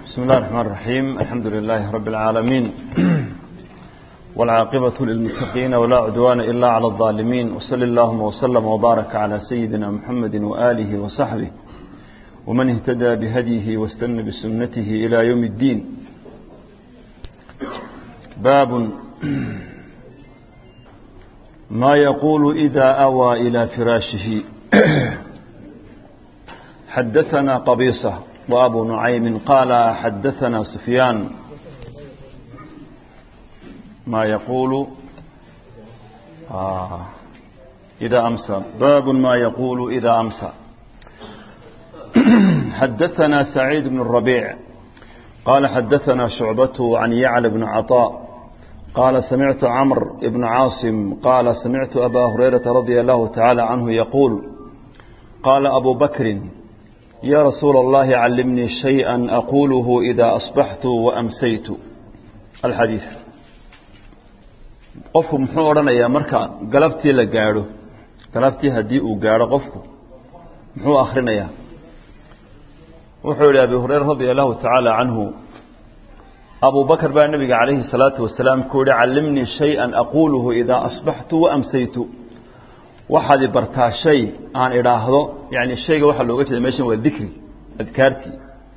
بسم الله الرحمن الرحيم الحمد لله رب العالمين والعاقبة للمتقين ولا عدوان إلا على الظالمين وصل اللهم وسلم وبارك على سيدنا محمد وآله وصحبه ومن اهتدى بهديه واستنى بسنته إلى يوم الدين باب ما يقول إذا أوى إلى فراشه حدثنا قبيصة وأبو نعيم قال حدثنا سفيان ما يقول آه إذا أمسى باب ما يقول إذا أمسى حدثنا سعيد بن الربيع قال حدثنا شعبته عن يعلى بن عطاء قال سمعت عمرو بن عاصم قال سمعت أبا هريرة رضي الله تعالى عنه يقول قال أبو بكر يا رسول الله علمني شيئا أقوله إذا أصبحت وأمسيت الحديث qofku muxuu odhanayaa marka galabtii la gaadho galabtii haddii uu gaadho qofku muxuu akhrinayaa wuxuu yihi abi hureyra radia allahu tacaala canhu abu bakr baa nabiga calayhi الsalaatu wasalaam ku yihi callimnii shayئa aquuluhu idaa asbaxtu waamsaytu waxaad i bartaa shay aan idhaahdo yani shayga waxaa looga jeeda meshan waa dikri adkaartii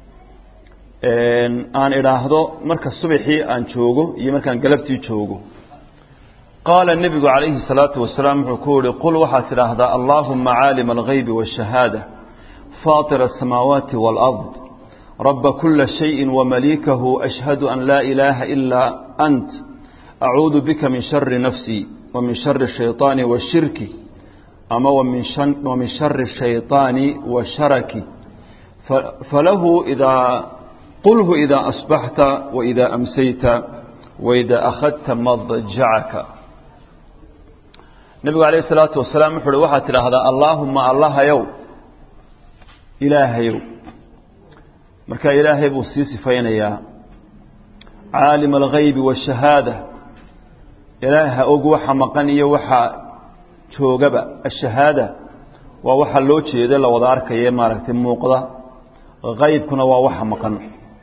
aan idhaahdo marka subaxii aan joogo iyo markaan galabtii joogo qaala nebigu calayhi الsalaatu wasalaam wuxuu ku yihi qul waxaad tidhaahdaa allahuma caalima algaybi waالshahaada faaطir الsamaawaati wاlأrض raba kula shayi wamaliikahu ashhadu an laa ilaaha ilaa ant acuudu bika min shari nafsii wamin shari الshayطaani washirki ama wamin shari الshayطaani washaraki falahu idaa qulhu idaa asbaxta waidaa amsayta waidaa akhadta madjacaka nebigu alayh الsalaatu wasalaam wuxu uhi waxaad tidhaahdaa allaahuma allahayow ilaahayow marka ilaahay buu sii sifaynayaa caalima algaybi waالshahaada ilaaha og waxa maqan iyo waxa joogaba ashahaada waa waxa loo jeeda la wada arkaye maaragtay muuqda qaybkuna waa waxa maqan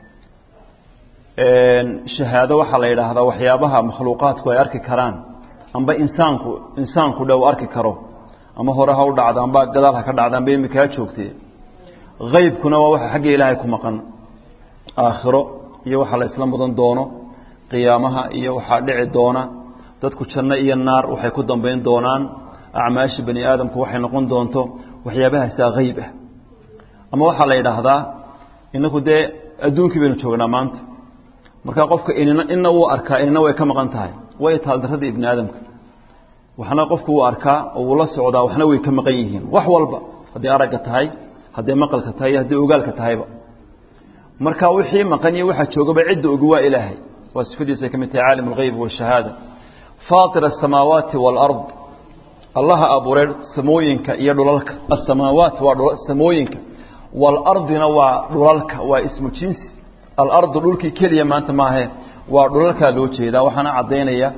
shahaado waxaa la yidhaahdaa waxyaabaha makhluuqaadku ay arki karaan amba insaanku insaanku dhow arki karo ama hore ha u dhacdo amba gadaal ha ka dhacda amba imika ha joogtee qaybkuna waa waxa xagga ilaahay ku maqan aakhiro iyo waxa la isla mudan doono qiyaamaha iyo waxaa dhici doona dadku janno iyo naar waxay ku dambayn doonaan acmaasha bani aadamku waxay noqon doonto waxyaabahaasaa qayb ah ama waxaa la yidhaahdaa inaku dee adduunkii baynu joognaa maanta markaa qofka inina ina wuu arkaa inina way ka maqan tahay way taaldarrada ibni aadamka waxna qofku wuu arkaa oo wuu la socdaa waxna way ka maqan yihiin wax walba hadday aragga tahay hadday maqalka tahay iyo hadday ogaalka tahayba marka wixii maqan iyo waxaa joogaba cidda ogi waa ilaahay waa sifadiisay ka mid tahay caalim algayb waashahaada faatir asamaawaati waalard allaha abuuray samooyinka iyo dhulalka asamaawaat waa samooyinka waalardina waa dhulalka waa ismu jinsi alardu dhulkii keliya maanta maahe waa dhulalkaa loo jeedaa waxaana caddaynaya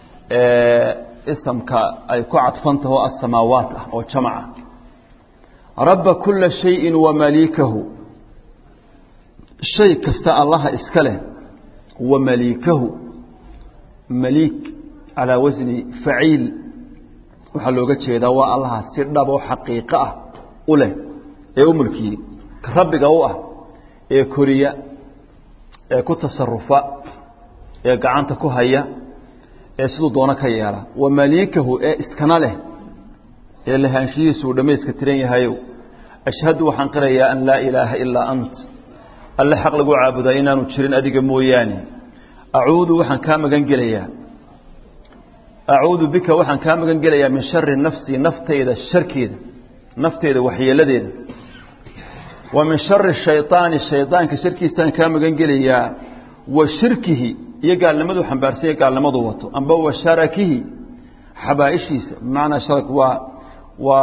isamka ay ku cadfantaho asamaawaat ah oo jamaca rabba kula shayin wamaliikahu shay kasta allaha iska leh wa maliikahu maliik calaa wasni faciil waxaa looga jeedaa waa allaha si dhab oo xaqiiqo ah u leh ee u mulkiyey rabbiga u ah ee koriya ee ku tasarufa ee gacanta ku haya ee siduu doono ka yeela wa maliikahu ee iskana leh ee lahaanshihiisu uu dhammayska tiran yahayow ashhadu waxaan qirayaa an laa ilaaha ilaa ant alle xaq lagu caabudaa inaanu jirin adiga mooyaane acuudu waxaan kaa magan gelayaa acuudu bika waxaan kaa magan gelayaa min shari nafsii naftayda sharkeeda nafteyda waxyeeladeeda wa min shari shayطaani shayطaanka sharkiisaan kaa magan gelayaa wa shirkihi iyo gaalnimaduu xambaarsanya gaalnimadu wato amba wa sharakihi xabaaishiisa bimacnaa sharak waa waa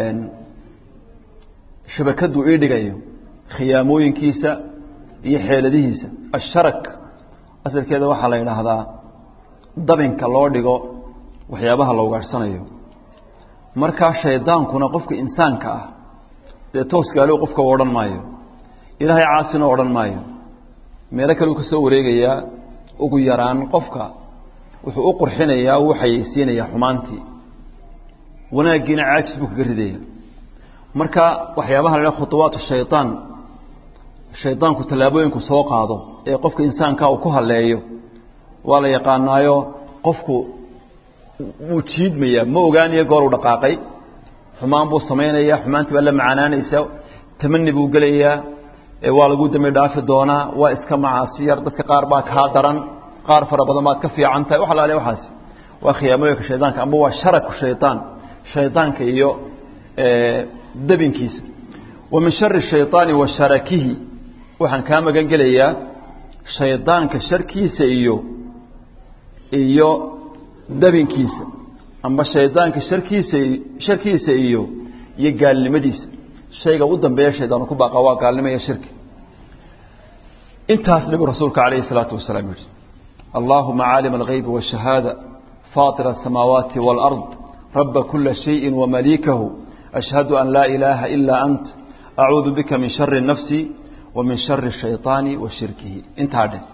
shabakaduu ii dhigayo khiyaamooyinkiisa iyo xeeladihiisa asharak asalkeeda waxaa la yidhaahdaa dabinka loo dhigo waxyaabaha la ugaadhsanayo markaa shaydaankuna qofka insaanka ah dee toos gaalo qofka u odhan maayo ilaahay caasina odhan maayo meelo kale uu ka soo wareegayaa ugu yaraan qofka wuxuu u qurxinayaa uu xayeysiinayaa xumaantii wanaaggiina caajis buu kaga ridaya marka waxyaabaha la khuطuwaat shayطaan shayطaanku tallaabooyinku soo qaado ee qofka insaanka uu ku haleeyo waa la yaqaanaayo qofku wuu jiidmayaa ma ogaanayo goor uu dhaqaaqay xumaan buu samaynaya xumaantii baa la macaanaanaysa tamani buu gelayaa waa lagu dambi dhaafi doonaa waa iska macaasi yar dadka qaar baa kaa daran qaar fara badan baad ka fiican tahay wax alaale waxaasi waa khiyaamooyinka shaydaanka amba waa sharaku shayطaan shaydaanka iyo dabinkiisa wa min shari shayطaani wa sharakihi waxaan kaa magan gelayaa shaydaanka sharkiisa iyo iyo dabinkiisa amba shaydaanka sharkiisa sharkiisa iyo iyo gaalnimadiisa shayga u dambeeya shaydaanu ku baaqa waa gaalnimo iyo shirki intaas nabigu rasuulka calayhi الsalaatu wasalaam yihi allahuma caalim algaybi wالshahaada faطir الsamaawaati wاlأrض raba kula shayءi wamaliikahu ashhadu an laa ilaaha ilaa ant acuudu bika min shari nafsi wa min shari الshayطaani wa shirkihi intaa dheh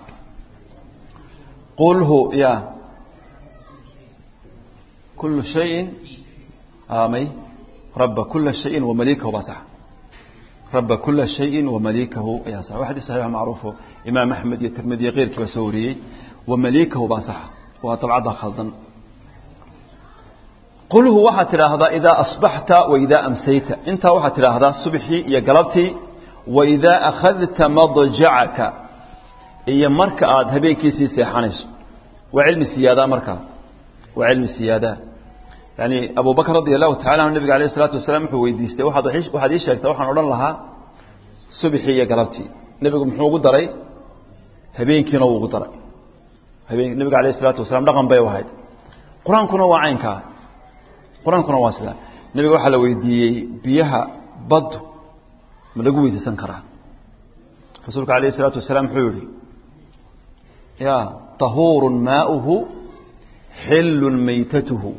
qulhu ya kulu shayin may raba kula shayin wamaliikahu baa sax raba kula shayin wamaliikahu ayaa sax waa xadis saxiix macruufo imaam axmed iyo tirmidi iyo keyrkii baa soo wariyey wamaliikahu baa sax waa dabcadda khaldan qulhu waxaad tidhaahdaa idaa asbaxta waidaa amsayta intaa waxaad tidhaahdaa subxii iyo galabtii waidaa akhadta madjacaka iyo marka aad habeenkiisii seexanayso waa cilmi siyaadaa markaa waa cilmi siyaadaa yani abu bakr radi allahu tacala anhu nabiga alayh isalaatu wasalaam wuxuu weydiistay waaad waxaad ii sheegtaa waxaan odhan lahaa subxii iyo galabtii nebigu muxuu ugu daray habeenkiina wuu ugu daray habeen nebiga alayh isalaatu wasalaam dhaqan bay ahayd qur-aankuna waa caynkaa qur-aankuna waa sidaa nebiga waxaa la weydiiyey biyaha baddu ma lagu weysaysan karaa rasuulka alayh isalaatu wasalaam wuxuu yihi ya tahuurun maauhu xillun maytatuhu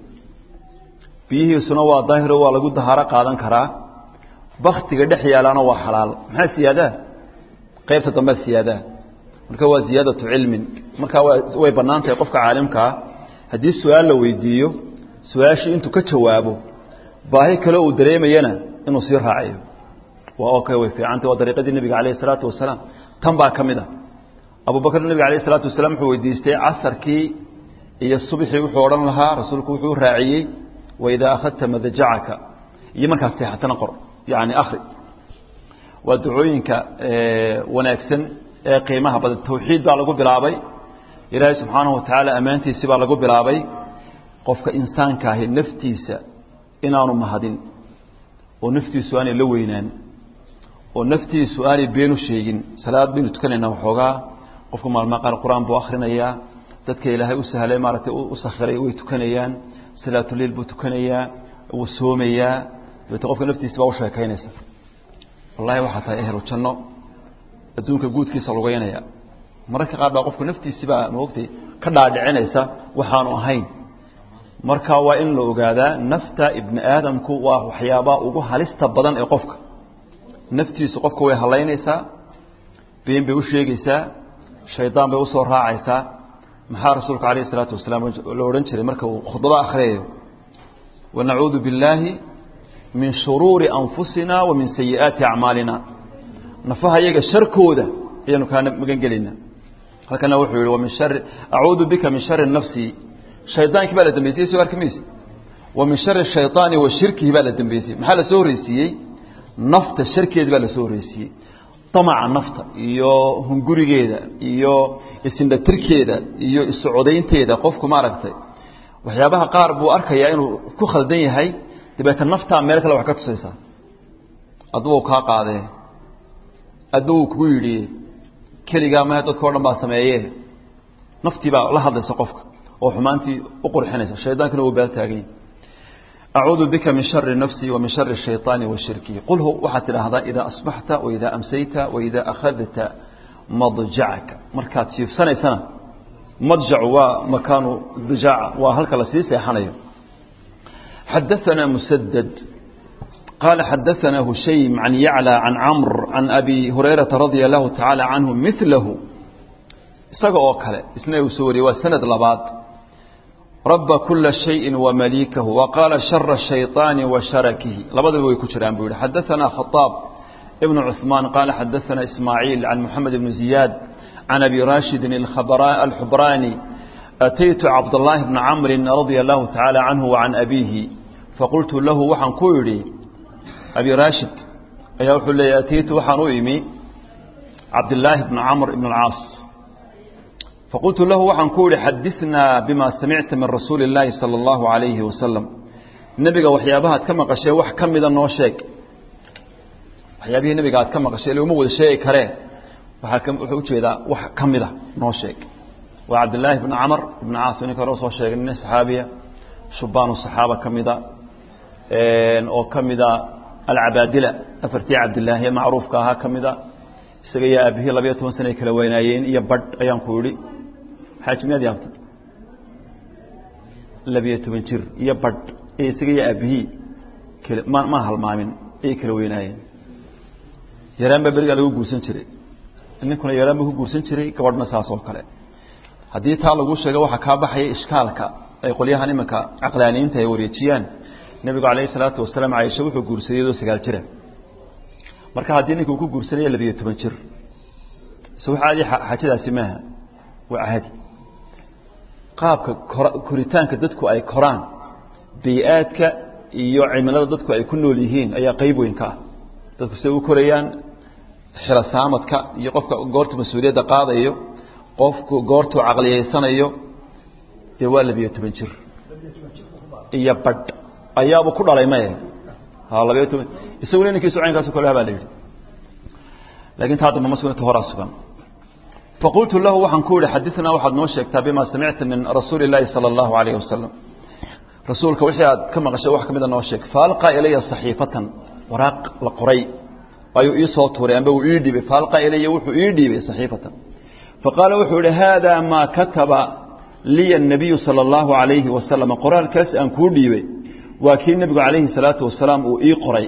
biyihiisuna waa daahiro waa lagu dahaaro qaadan karaa baktiga dhex yaalaana waa xalaal maxaa siyaadaa qaybta dambea siyaadaa marka waa ziyaadatu cilmin markaa way bannaan tahay qofka caalimkaa haddii su-aal la weydiiyo su-aashii intuu ka jawaabo baahi kale uu dareemayana inuu sii raaciyo waa okay way fiicantay waa dariiqadii nebiga calayh isalaatu wasalaam tan baa ka mid a abubakr nebiga alayh isalaatu wasalaam wuxuu weydiistay casarkii iyo subxii wuxuu odhan lahaa rasuulku wuxuu raaciyey waidaa akhadta madajacaka iyo markaad seexatana qor yani akri waa ducooyinka wanaagsan ee qiimaha badan tawxiid baa lagu bilaabay ilaahay subxaanahu watacaala ammaantiisi baa lagu bilaabay qofka insaanka ahi naftiisa inaanu mahadin oo naftiisu aanay la weynaan oo naftiisu aanay beenu sheegin salaad baynu tukanaynaa waxoogaa qofku maalmaa qaar qur-aan buu akhrinayaa dadka ilaahay u sahlay maaragtay u sakhiray way tukanayaan salaatuliil buu tukanayaa wuu soomayaa dabeete qofka naftiisa baa u sheekaynaysa wallahi waxaa tahay ehlu janno adduunka guudkiisa lugeynaya mararka qaar baa qofku naftiisibaa maogtay ka dhaadhicinaysa waxaanu ahayn marka waa in la ogaadaa nafta ibni aadamku waa waxyaabaa ugu halista badan ee qofka naftiisu qofka way halaynaysaa been bay u sheegaysaa shaydaan bay usoo raacaysaa maxaa rasuulku alayh isalaatu wasalaam la odhan jiray marka uu khudbada akhriyayo wanacuudu billaahi min shuruuri anfusina wa min sayi'aati acmaalina nafaha iyaga sharkooda ayaanu kaa magan gelaynaa halkana wuxuu yihi wamin shari acuudu bika min shari nafsi shaydaankii baa la dambeysiyey soo arki mayse wa min shari shayطaani wa shirkihi baa la dambeysiyey maxaa la soo horreysiiyey nafta sharkeedi baa la soo horreysiiyey damaca nafta iyo hungurigeeda iyo isindhatirkeeda iyo isucodaynteeda qofku maaragtay waxyaabaha qaar buu arkayaa inuu ku khaldan yahay dabeeta naftaa meel kale wax ka tusaysaa adugu kaa qaadee adugu kugu yidhi keligaa mahe dadka o dhan baa sameeye naftii baa la hadlaysa qofka oo xumaantii u qurxinaysa shaydaankina uu baaltaagany acuudu bika min shari nafsi wa min shari shayطaani wa shirkihi qulhu waxaad tidhaahdaa idaa asbaxta waidaa amsayta waidaa akhadta madjacaka markaad jiifsanaysana madjacu waa makaanu dijaaca waa halka lasii seexanayo xadaثana musadad قال حدثنا هشيم عن يعلى عن عمرو عن أبي هريرة رضي الله تعالى عنه مثله isaga oo kale isna uu soo wariyey waa sanad labaad raba kula shayin wamaliikahu waqaala shara shayطaani wa sharakihi labadaba way ku jiraan buu yihi xadaanaa khaaab ibnu cuثmaan qaala xadaanaa ismaaciil can moxamed ibni ziyaad can abi rashidin alxubraani ataytu cabdالlahi bna camri radia allahu tacaala canhu wacan abiihi faqultu lahu waxaan ku idhi abi rashid ayaa wuxuu leeyay ataytu waxaan u imi cabdillaahi bna camr ibn اlcaas faqultu lahu waxaan ku idhi xadinaa bima samicta min rasuuli اllaahi salى اllahu alayhi wasalam nebiga waxyaabahaad ka maqashee wax ka mida noo sheeg waxyaabihii nebiga aad ka maqashay uma wada sheegi karee waaa wuxuu ujeedaa wax ka mida noo sheeg waa cabdillaahi bn camr ibn caas ninka hore soo sheegay nin saxaabiya shubaanu saxaaba ka mida oo ka mida alcabaadila afartii cabdilaahiye macruufka ahaa ka mida isaga iyo aabihii labayo toban sana ay kala weynaayeen iyo badh ayaan ku idhi xaaji miyaad yaabta labiyo toban jir iyo badh ee isaga iyo aabihii kl ma ma halmaamin ayay kala weynaayeen yaraan baa berigaa lagu guursan jiray ninkuna yaraan buu ku guursan jiray gabadhna saas oo kale haddii taa lagu sheego waxaa kaa baxaya ishkaalka ay qolyahan iminka caqlaaniyiinta ay wareejiyaan nebigu calayhi salaatu wasalaam caaisha wuxuu guursaday iyadoo sagaal jira marka haddii ninka uu ku guursanaya labiyo toban jir se wax caadi xaajadaasi maaha waa caadi qaabka koritaanka dadku ay koraan bay-aadka iyo cimilada dadku ay ku nool yihiin ayaa qeyb weyn ka ah dadku siday u korayaan xilosaamadka iyo qofka goortu mas-uuliyadda qaadayo qofku goortuu caqliyeysanayo dee waa labiyo toban jir iyo badh ayaaba ku dhalay maye ha labiyo toban isaguna ninkiisu caynkaasu kale baa la yidhi lakin taa damba ma sugnata horaa sugan faqultu lahu waxaan ku yihi xadinaa waxaad noo sheegtaa bima samicta min rasuuli اllaahi salى اllahu alayh wasalam rasuulka wixii aad ka maqashay wax ka mida noo sheeg faalqaa ilaya saxiifatan waraaq la qoray ayuu ii soo tuuray amba uu ii dhiibay faalqaa ilaya wuxuu ii dhiibay saxiifatan faqaala wuxuu yihi hada maa kataba liya الnabiyu salى اllahu alayhi wasalam qoraalkaas aan kuu dhiibay waa kii nebigu calayhi salaatu wasalaam uu ii qoray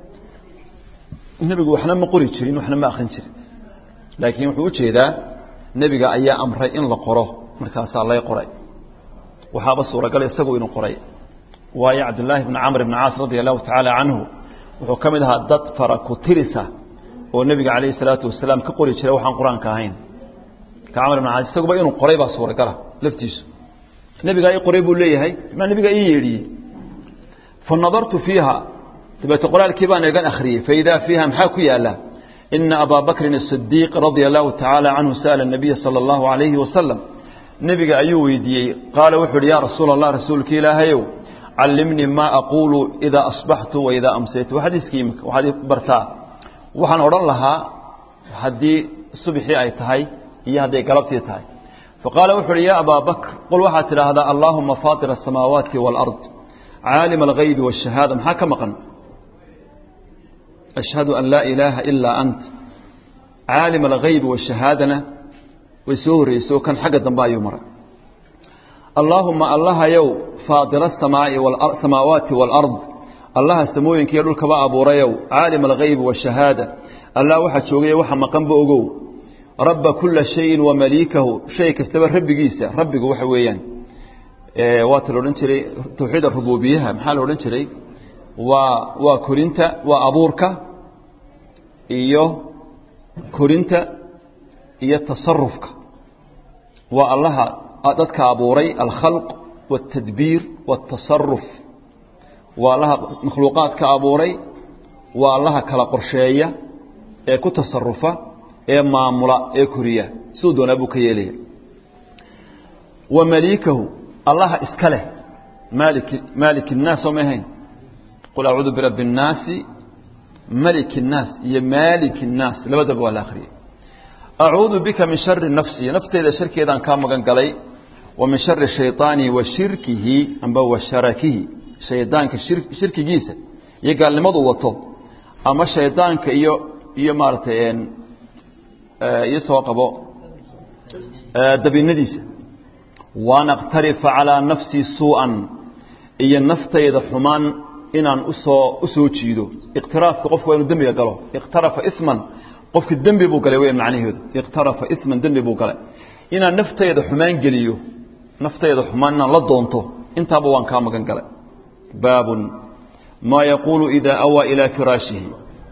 nebigu waxna ma qori jirin waxna ma akrin jirin laakiin wuxuu ujeedaa nebiga ayaa amray in la qoro markaasaa lay qoray waxaaba suuragal isagu inuu qoray waayo cabdillaahi bni camr bni caas radia allahu tacaala canhu wuxuu ka mid ahaa dad fara ku tirisa oo nebiga calayhi salaatu wasalaam ka qori jiray waxaan qur-aanka ahayn ka camr bn caas isaguba inuu qoray baa suuragala laftiisu nebigaa ii qoray buu leeyahay maa nebigaa ii yeedhiyey fa nadartu fiiha dabeete qoraalkii baan eegan akhriyey faidaa fiiha maxaa ku yaala ina abaa bakrin الصidiiq radia allahu tacaala canhu sa'ala الnabiya salى اllahu alayhi wasalam nebiga ayuu weydiiyey qaala wuxuu uhi ya rasuula allah rasuulka ilaahayow callimnii maa aquulu idaa asbaxtu waidaa amsaytu xadiiskii imika waxaad i bartaa waxaan odhan lahaa haddii subxii ay tahay iyo hadday galabtii tahay faqaala wuxu uhi ya abaa bakr qul waxaad tidhaahdaa allaahuma faaطir الsamaawaati wاlأrض caalim algaybi wالshahaada maxaa ka maqan ashhadu an laa ilaaha ilaa ant caalim algaybi washahaadana way soo horreyso kan xagga dambe ayuu maray allaahuma allahayow faadira asamaa'i samaawaati waalard allaha samooyinkiiyo dhulkaba abuurayow caalim algaybi washahaada allah waxaa joogaya waxa maqanba ogow rabba kula shayin wa maliikahu shay kastaba rabbigiisa rabbigu waxa weeyaan waata la odhan jiray tawxiid arububiyaha maxaa la odhan jiray waa waa korinta waa abuurka iyo korinta iyo tasarufka waa allaha dadka abuuray alkhalq waاtadbiir waاtasaruf waa allaha makhluuqaadka abuuray waa allaha kala qorsheeya ee ku tasarufa ee maamula ee koriya siduu doonaa buu ka yeelaya wa maliikahu allaha iska leh maalik maalik الnaas soo ma ahayn qul acuudu birabbi الnaasi malik الnaas iyo maalik الnaas labadaba waa la akhriyey acuudu bika min shari nafsi nafteyda sharkeedaan kaa magan galay wa min shari shayطaani wa shirkihi amba wa sharakihi shaydaanka shirkigiisa iyo gaalnimadu wato ama shaydaanka iyo iyo maaratay iyo soo qabo dabinadiisa waan aqtarifa calىa nafsii suuءan iyo naftayda xumaan inaan usoo usoo jiido iqtiraafka qofku waa inuu dembiga galo iqtarafa iman qofki dembi buu galay weyan macnaheedu iqtarafa iman dembi buu galay inaan naftayda xumaan geliyo naftayda xumaan inaan la doonto intaaba waan kaa magan galay baabun maa yaquulu idaa awaa ilaa firaashihi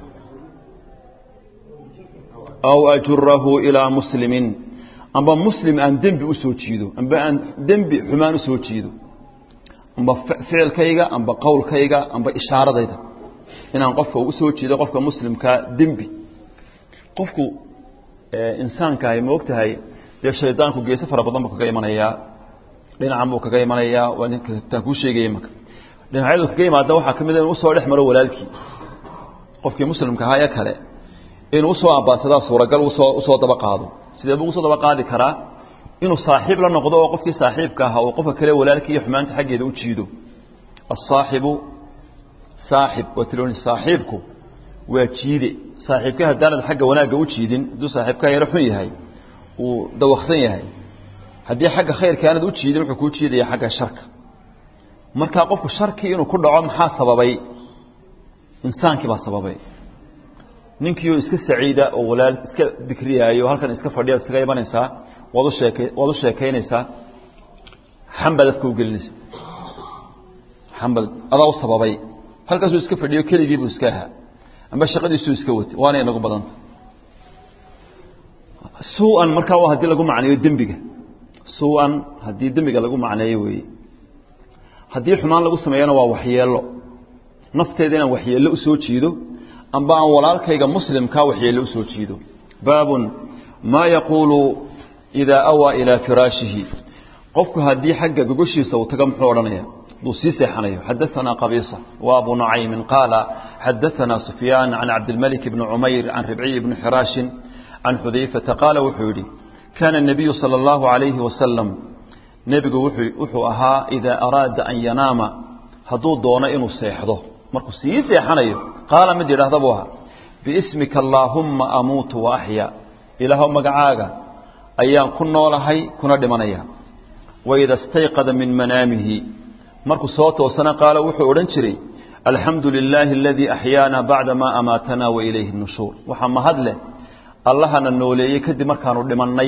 aw ajurahu ilaa muslimin amba muslim aan dembi u soo jiido amba aan dembi xumaan u soo jiido amba ficilkayga amba qowlkayga amba ishaaradayda inaan qofka u soo jiido qofka muslimkaa dembi qofku insaankaahi ma og tahay dee shaydaanku geese fara badan buu kaga imanayaa dhinacan buu kaga imanayaa waa ninkaan kuu sheegaya marka dhinacyadu kaga yimaada waxaa ka mid a inu usoo dhex maro walaalkii qofkii muslimka ahaa ee kale inuu usoo ambaansadaa suuragal usoo usoo daba qaado sidee buu usoo daba qaadi karaa inuu saaxiib la noqdo oo qofkii saaxiibka ahaa uu qofka kale walaalkii iyo xumaanta xaggeeda u jiido asaaxibu saaxib waa tiloni saaxiibku waa jiide saaxiibka haddaanad xagga wanaagga u jiidin hadduu saaxiibkaa yaro xun yahay uu dawaksan yahay haddii xagga khayrka aanad u jiidin wuxuu kuu jiidaya xagga sharka markaa qofku sharkii inuu ku dhaco maxaa sababay insaankii baa sababay ninkiioo iska saciida oo walaal iska dikriyaayo halkan iska fadhiya iskaga imanaysaa waad u sheeke waad u sheekaynaysaa xambad afka u gelinaysa xambad adaa u sababay halkaasuu iska fadhiyo keligiibuu iska ahaa amba shaqadiisuu iska watay waana inagu badanta su-an markaa waa haddii lagu macneeyo dembiga su-an haddii dembiga lagu macneeyo weeye haddii xumaan lagu sameeyana waa waxyeelo nafteeda inaan waxyeello usoo jiido amba aan walaalkayga muslimkaa waxyeello usoo jiido baabun maa yaquulu idaa awaa ilaa firaashihi qofku haddii xagga gogoshiisa uu taga muxuu odhanaya duu sii seexanayo xadaanaa qabiisa wa abu nucaymin qaala xadaanaa sufyaan can cabdilmalik bni cumayr can ribciy bni xiraashin can xudayfata qaala wuxuu yidhi kaana الnabiyu salى اllahu عalayhi wasalam nebigu wuxuu ahaa idaa araada an yanaama hadduu doono inuu seexdo markuu sii seexanayo qaala mid yidhaahda buu ahaa biismika allaahumma amuutu wa axya ilaahow magacaaga ayaan ku noolahay kuna dhimanaya waida stayqada min manaamihi markuu soo toosana qaala wuxuu odhan jiray alxamdu lilaahi aladii axyaana bacda maa amaatanaa wa ilayhi nushuur waxaa mahad leh allahana nooleeyey kadib markaanu dhimannay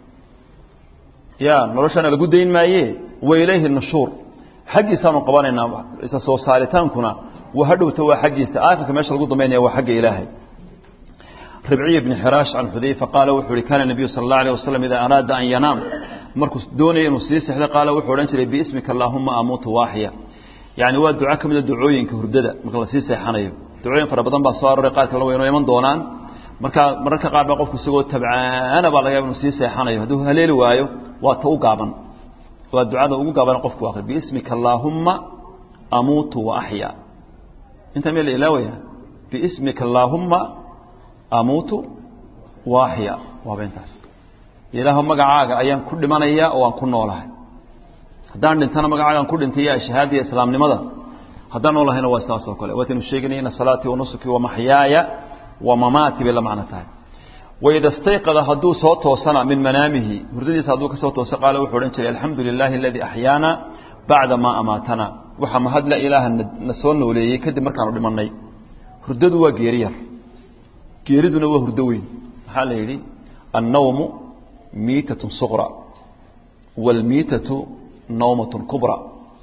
ya noloshana lagu dayn maaye wa ilayhi nushuur xaggiisaanu qabanaynaa isa soo saaritaankuna waa hadhowta waa xaggiisa aakhirka meesha lagu dambaynaya waa xagga ilaahay ribciy bni xiraash can xudayfa qaala wuxuu ihi kaana nebiyu sala allah alayh wasalam idaa araada an yanaam markuu doonaya inuu sii sexdo qaala wuxuu odhan jiray biismika allaahuma amuutu waaxya yacni waa duco ka mida ducooyinka hurdada marka lasii seexanayo ducooyin fara badan baa soo arooray qaar kalena waynoo iman doonaan markaa mararka qaar baa qofku isagoo tabcaana baa laga yaba inuu sii seexanayo hadduu haleeli waayo waa ta u gaaban waa ducada ugu gaaban qofku akri biismika allaahumma amuutu wa axya intaa meel la ilaawaya biismika allaahumma amuutu wa axya waaba intaas ilaahu magacaaga ayaan ku dhimanaya oo aan ku noolahay haddaan dhintana magacaagaan ku dhintay ya shahaadaiyo islaamnimada haddaan noolahayna waa sidaas oo kale waataynu sheeganay ina salaatii wa nusuki wa maxyaaya wa mamaati bay la macno tahay waida stayqada hadduu soo toosana min manaamihi hurdadiisa hadduu ka soo tooso qaala wuxuu odhan jiray alxamdu lilaahi aladii axyaana bacda maa amaatana waxaa mahadla ilaaha na soo nooleeyey kadib markaanu dhimannay hurdadu waa geeri yar geeriduna waa hurdo weyn maxaa la yidhi annawmu miitatun suqra waalmiitatu nawmatun kubra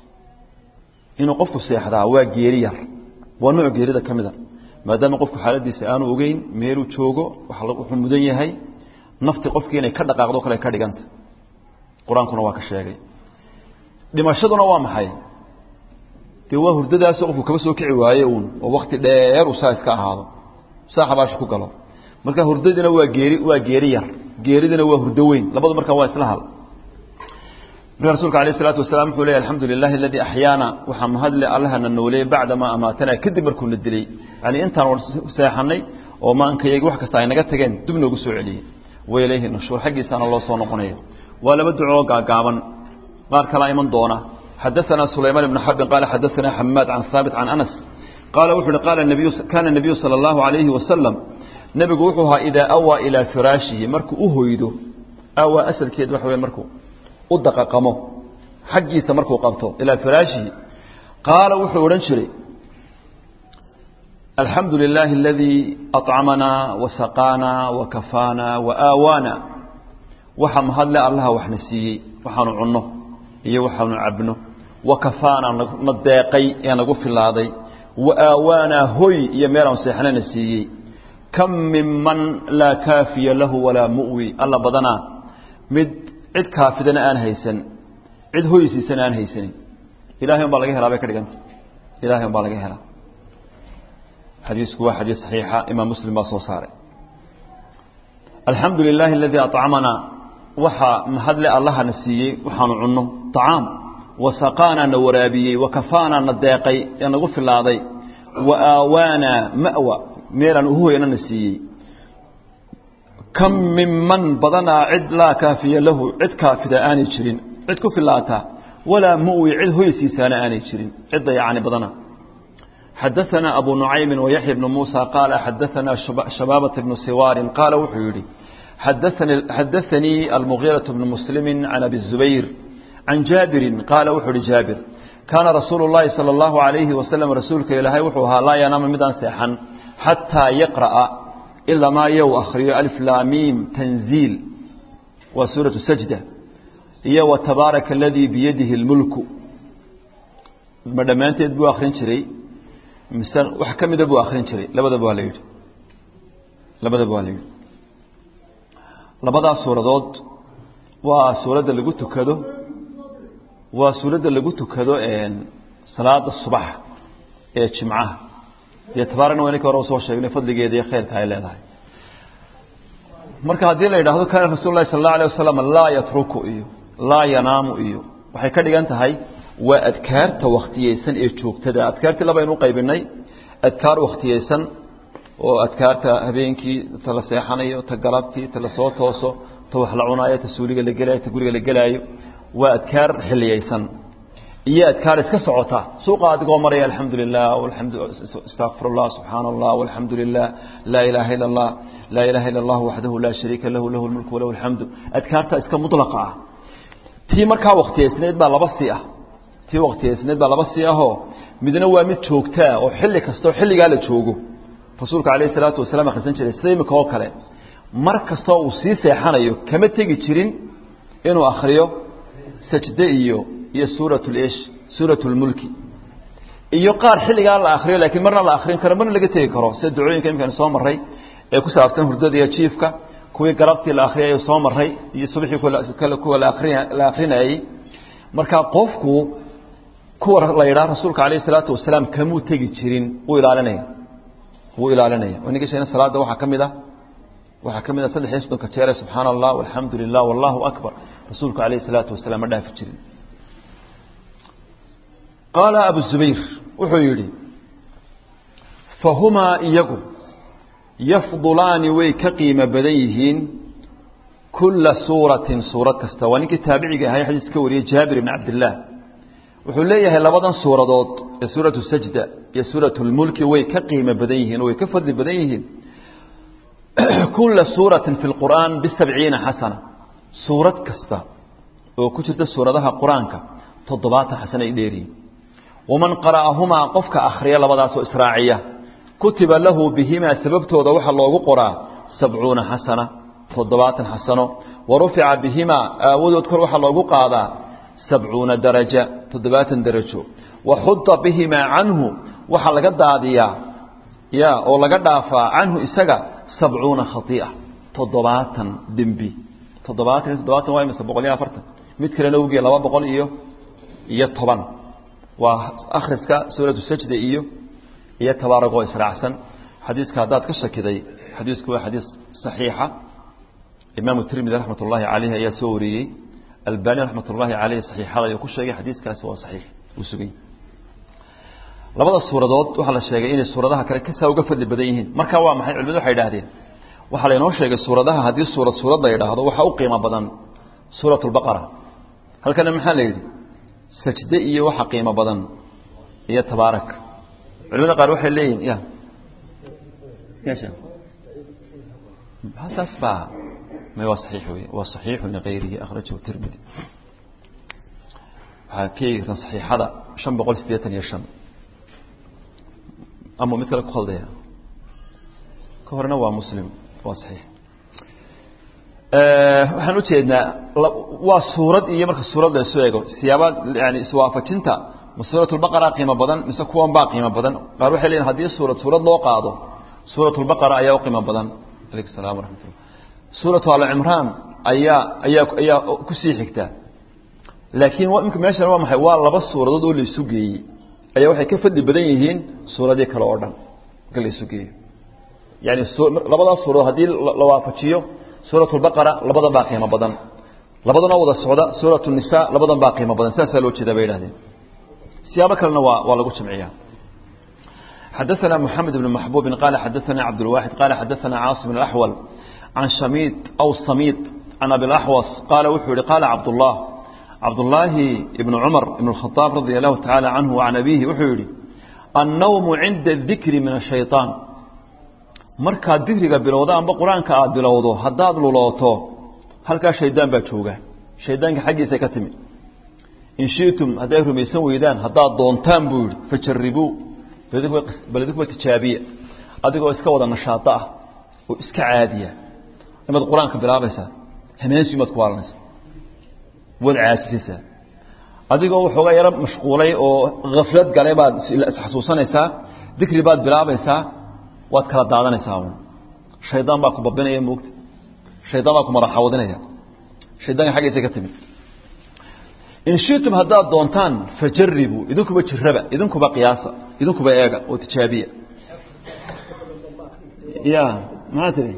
inuu qofku seexdaa waa geeri yar waa nooc geerida ka mida maadaama qofku xaaladiisa aanu ogeyn meeluu joogo wuxuu mudan yahay nafti qofkii inay ka dhaqaaqdo kale ka dhiganta qur-aankuna waa ka sheegay dhimashaduna waa maxay dee waa hurdadaasoo qofku kaba soo kici waaye uun oo wakti dheer uu saa iska ahaado saa xabaasha ku galo marka hurdadina waa geeri waa geeri yar geeridina waa hurdo weyn labadu markaa waa isla hal marka rasuulka alayh isalaatu wasalaam wuxuu leeyahy alxamdu lilahi aladii axyaana waxaa mahadle allahana nooleeyey bacda maa amaatanaa kadib markuuna dilay yani intaan seexanay oo maankayagi wax kasta ay naga tageen dib noogu soo celiyey wa ilayhi nushuur xaggiisaana loo soo noqonaya waa laba ducoo gaagaaban qaar kalaa iman doona xadaanaa sulaymaan ibnu xarbin qaala xadaanaa xamaad can haabit can anas qaala wuxu uhi qaala nabiyu kaana nabiyu sala allahu alayhi wasalam nebigu wuxuu ahaa idaa awaa ilaa firaashihi markuu u hoydo awaa asalkeed waxa wey markuu u daqaqamo xaggiisa markuu qabto ilaa firaashihi qaala wuxuu odhan jiray alxamdu lilaahi aladii aطcamanaa wasaqaanaa wakafaanaa waaawaana waxa mahadle allaha waxna siiyey waxaanu cunno iyo waxaanu cabno wa kafaana na deeqay ee nagu filaaday wa aawaanaa hoy iyo meelaan seexnana siiyey kam min man laa kaafiya lahu walaa mu'wi alla badanaa mid cid kaafidana aan haysan cid hoysiisana aan haysanin ilahay un baa laga helaa bay ka dhiganta ilahay un baa laga helaa xadiisku waa xadiis saxiixa imaam muslim baa soo saaray alxamdu lilahi aladii acamana waxaa mahadle allahana siiyey waxaanu cunno acaam wasaqaanaa na waraabiyey wakafaanaa na deeqay ee nagu filaaday wa aawaanaa ma'wa meelaan uhoyana na siiyey kam min man badanaa cid laa kaafiya lahu cid kaafida aanay jirin cid ku filaataa walaa mu'wi cid hoysiisaana aanay jirin cidda yacni badana xadaثana abu nucaymi wayaxya bnu muusa qaala xadaثana shabaabata bnu siwaarin qaala wuxuu yidhi xadaثanii almugiiraة bnu muslimi can abi الzubayr can jaabirin qaala wuxuu ihi jaabir kaana rasuulu اllahi salى اllahu عalayhi wasalam rasuulka ilaahay wuxuu ahaa laa yanaama midaan seexan xataa yaqra'a ilamaa yow akhriyo alflaamiim tanziil waa suuraةu sajda iyo wtabaaraka aladii biyadihi اlmulku ma dhammaanteed buu akrin jiray mise wax ka mida buu akrin jiray labadaba waa la yidhi labadaba waa la yidhi labadaas suuradood waa suuradda lagu tukado waa suuradda lagu tukado salaada subax ee jimcaha iyo tabaarakna waa ninka hore usoo sheegnay fadligeeda iyo khayrka ay leedahay marka haddii la yidhaahdo kaana rasul lahi sal اla alيه wasalam laa yatruku iyo laa yanaamu iyo waxay ka dhigan tahay waa adkaarta wakhtiyeysan ee joogtada adkaartii labaynu qaybinay adkaar wakhtiyeysan oo adkaarta habeenkii ta la seexanayo ta galabtii ta la soo tooso ta wax la cunaayo ta suuliga la gelaayo ta guriga la gelaayo waa adkaar xiliyeysan iyo adkaar iska socota suuqa adigoo maraya alxamdu lilah astaqfir اllah subxaana allah alxamdu lilah laa ilaha ila اllah laa ilaha ila اllah waxdahu laa shariika lahu lahu اlmulku walahu اlxamdu adkaarta iska mulaqa ah tii markaa waktiyeysneed baa laba si ah tii waktiyeysneed baa laba si ahoo midna waa mid joogtaa oo xilli kastoo xilligaa la joogo rasuulka alayh isalaatu wasalaam akhrisan jiray sida imika oo kale mar kastoo uu sii seexanayo kama tegi jirin inuu akhriyo sajde iyo iyo suurat lish suurat lmulki iyo qaar xilligaa la akriyo laakiin marna la akrin karo marna laga tegi karo sida ducooyinka imkaan soo maray ee ku saabsan hurdada iyo jiifka kuwii galabtii la akriyay soo maray iyo subaxii kuwa la akrinayey marka qofku kuwa la yidhaha rasuulka alayh isalaatu wasalaam kamuu tegi jirin wuu ilaalinaya wuu ilaalinaya ninka sheegna salaada waxaa ka mid ah waxaa ka mid ah saddex iyo soddonka jeere subxaana allah walxamdu lilah wallahu akbar rasuulku alayh isalaatu wasalaam ma dhaafi jirin qaala abu zubayr wuxuu yidhi fahumaa iyagu yafdulaani way ka qiimo badan yihiin kula suuratin suurad kasta waa ninkii taabiciga ahay xadiis ka wariyey jaabir ibn cabdillaah wuxuu leeyahay labadan suuradood ee suuratu sajda iyo suuratu lmulki way ka qiimo badan yihiin oo way ka fadli badan yihiin kula suuratin fi lqur'aan bisabciina xasana suurad kasta oo ku jirta suuradaha qur-aanka toddobaatan xasana ay dheeriyiin waman qara'ahumaa qofka akhriya labadaasoo israaciya kutiba lahu bihimaa sababtooda waxaa loogu qoraa sabcuuna xasana toddobaatan xasano wa rufica bihimaa aawadood kor waxaa loogu qaadaa sabcuuna daraja toddobaatan darajo wa xuda bihimaa canhu waxaa laga daadiyaa ya oo laga dhaafaa canhu isaga sabcuuna khai'a toddobaatan dembi toddobaatan iyo toddobaatan waa imisa boqol iyo afartan mid kalena ugiya laba boqol iyo iyo toban waa akhriska suuratu sajda iyo iyo tabaaragoo israacsan xadiiska haddaad ka shakiday xadiisku waa xadiis saxiixa imaamu tirmidi raxmat ullaahi caleyh ayaa soo wariyey albani raxmat ullaahi caleyh saxiixada ayuu ku sheegay xadiiskaasi waa saxiix uu sugay labada suuradood waxaa la sheegay inay suuradaha kale kasaa uga fadli badan yihiin marka waa maxay culimadu waxay idhahdeen waxaa laynoo sheegay suuradaha haddii suurad suurad la yidhaahdo waxaa u qiimo badan suurat lbaqara halkana maxaa la yidhi sajde iyo waxa qiimo badan iyo tabaarak culimada qaar waxay leeyihin ya saas baa may waa saxiix wey waa saxiixu ligayrihi akhrajahu tirmidi waxaa ka eegi kartaan saxiixada shan boqol siddeetan iyo shan ama mid kale ku khaldaya ka horena waa muslim waa saxiix waxaan ujeednaa waa suurad iyo marka suurad la isu eego siyaaba yani iswaafajinta ma suuratulbaqara qiimo badan mise kuwan baa qiimo badan qaar waxay leeyihin hadii suurad suurad loo qaado suuratulbaqara ayaa u qiimo badan alaykum salam waraxmatullah suuratu alcimraan ayaa ayaa ayaa kusii xigta laakiin imka meeshan waa maxay waa laba suuradood oo la isu geeyey ayaa waxay ka fadli badan yihiin suuradii kale oo dhan marka la isu geeyo yani labadaas suuradood haddii la waafajiyo suurat lbaqara labadan baa qiimo badan labadana wada socda suurat nisa labadan baa qiimo badan sidaasaa loo jeeda bay idhahdeen siyaabo kalena waa waa lagu jamciya xadaثana mحamed بn maxbubi qala xadaثana cabdالwaxid qala xadaثana caaصim بn اأxwal can shamiid aw samiid can abi اأxwas qaala wuxuu yihi qala cabdالlah cabdالlaahi ibn cumar ibn الkhطاab radi الlahu taعalى canhu وcan abihi wuxuu yihi الnawm cinda الdikri min الشhayطaan markaad dikriga bilowda amba qur-aanka aad bilowdo haddaad lulooto halkaa shaydaan baa jooga shaydaanka xaggiisa ka timi in shitum hadday rumaysan weydaan haddaad doontaan buu yihi fajaribuu baledikuba tijaabiya adigoo iska wada nashaato ah oo iska caadiya imaad qur-aanka bilaabaysaa hameensi maad ku waalanaysa waad caajisaysaa adigoo waxoogaa yaro mashquulay oo khaflad galay baad isxasuusanaysaa dikri baad bilaabaysaa waad kala daadanaysaa shaydaan baa ku babinaya moogta shaydaan baa ku madaxawadinaya shaydaanka xaggiisa ka timi in shitum haddaad doontaan fajaribuu idinkuba jiraba idinkuba qiyaasa idinkuba eega oo tijaabiya ya maxaa tiri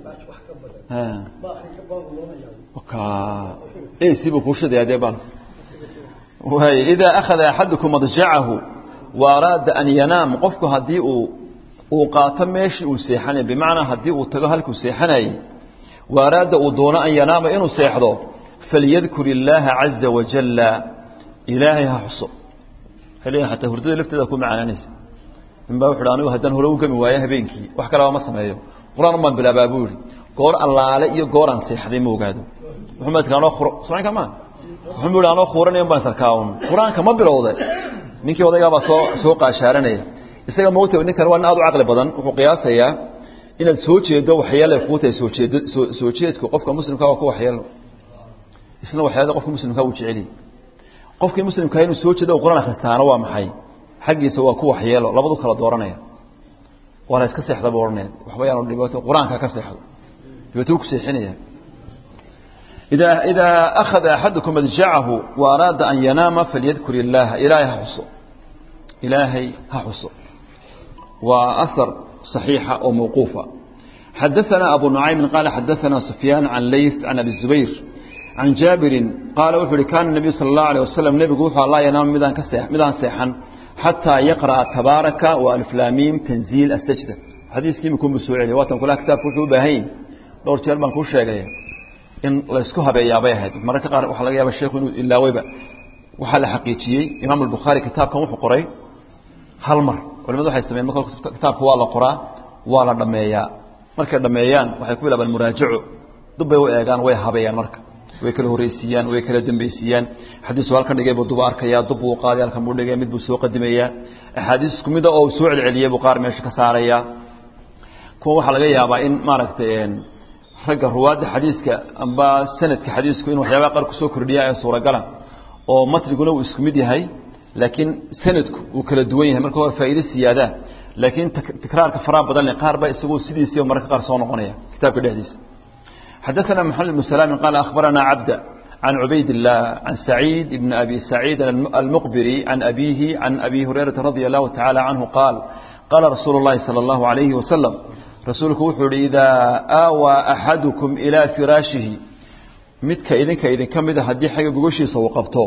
sibu kuushadaya dee bal waay idaa akhada axadukum madjacahu wa araada an yanaam qofku haddii uu uu qaato meeshii uu seexanay bimacnaa haddii uu tago halkuu seexanayey wa araada uu doono an yanaama inuu seexdo falyadkur illaaha caza wajalla ilaahay ha xuso waxay leeyihin xataa hurdada lafteeda ku macaanaanaysa ninbaa wuxu uhi anigu haddaan hore u gami waayo habeenkii wax kalaba ma sameeyo qur-aan un baan bilaabaa buu yihi goor allaale iyo gooraan seexday ma ogaado wuxuu maadka anoo khuro socanka ma wuxuu mu ihi anoo khuuranayo baan sarkaa un qur-aanka ma bilowday ninkii odaygaabaa soo soo qaashaaranaya isaga moogta ninkan waa nin aad u caqli badan wuxuu qiyaasayaa inaad soo jeedo waxyeelay kuu tahay soo jeedo soo soo jeedku qofka muslimka waa ku waxyeelo isna waxyeelada qofka muslimka uu jeceli qofkii muslimka inuu soo jeedo quraan akhristaana waa maxay xaggiisa waa ku waxyeelo labadu kala dooranaya waa la iska seexda buu odhanaya waxba yaanu dhibaato qur-aanka ka seexdo dhibaato ku seexinaya إذا إذا أخذ أحدكم مضجعه وأراد أن ينام فليذكر الله إلهي حصو إلهي حصو وأثر صحيحة أو موقوفة حدثنا أبو نعيم قال حدثنا سفيان عن ليث عن أبي الزبير عن جابر قال وحولي كان النبي صلى الله عليه وسلم نبي قوحة الله ينام مدان, كسيح مدان سيحا حتى يقرأ تبارك وألف لاميم تنزيل السجدة حديث كيف يكون بسوعي واتن كلها كتاب كتب باهين دور تيالبان كل شيء in la isku habeeyaa bay ahayd mararka qaar waxaa laga yaaba sheekhu inuu ilaawayba waxaa la xaqiijiyey imaam albukhaari kitaabkan wuxuu qoray hal mar culimadu waxay sameyen marka kitaabka waa la qoraa waa la dhameeyaa markay dhameeyaan waxay ku bilaabaan muraajaco dub bay u eegaan way habeeyaan marka way kala horeysiiyaan way kala dambeysiiyaan xadiisu halkan dhigay buu duba arkayaa dub buu qaaday halkan buu dhigay mid buu soo qadimayaa axaadiis isku mid oo soo celceliyay buu qaar meesha ka saarayaa kuwa waxaa laga yaabaa in maaragtay ragga ruwaadda xadiiska amba sanadka xadiisku in waxyaabaha qaar kusoo kordhiya ee suuragala oo matniguna uu isku mid yahay laakiin sanadku uu kala duwan yahay marka waa faa'iido siyaada laakiin tikraarka faraha badan leh qaar baa isagoo sidiisii mararka qaar soo noqonaya kitaabka dhexdiisa حدثنا محمد بن سلام قال أخبرنا عبد عن عبيد الله عن سعيد بن أبي سعيد المقبري عن أبيه عن أبي هريرة رضي الله تعالى عنه قال قال رسول الله صلى الله عليه وسلم rasuulku wuxuu uhi idaa aawaa axadukum ilaa firaashihi midka idinka idinka mida haddii xagga gogoshiisa uu qabto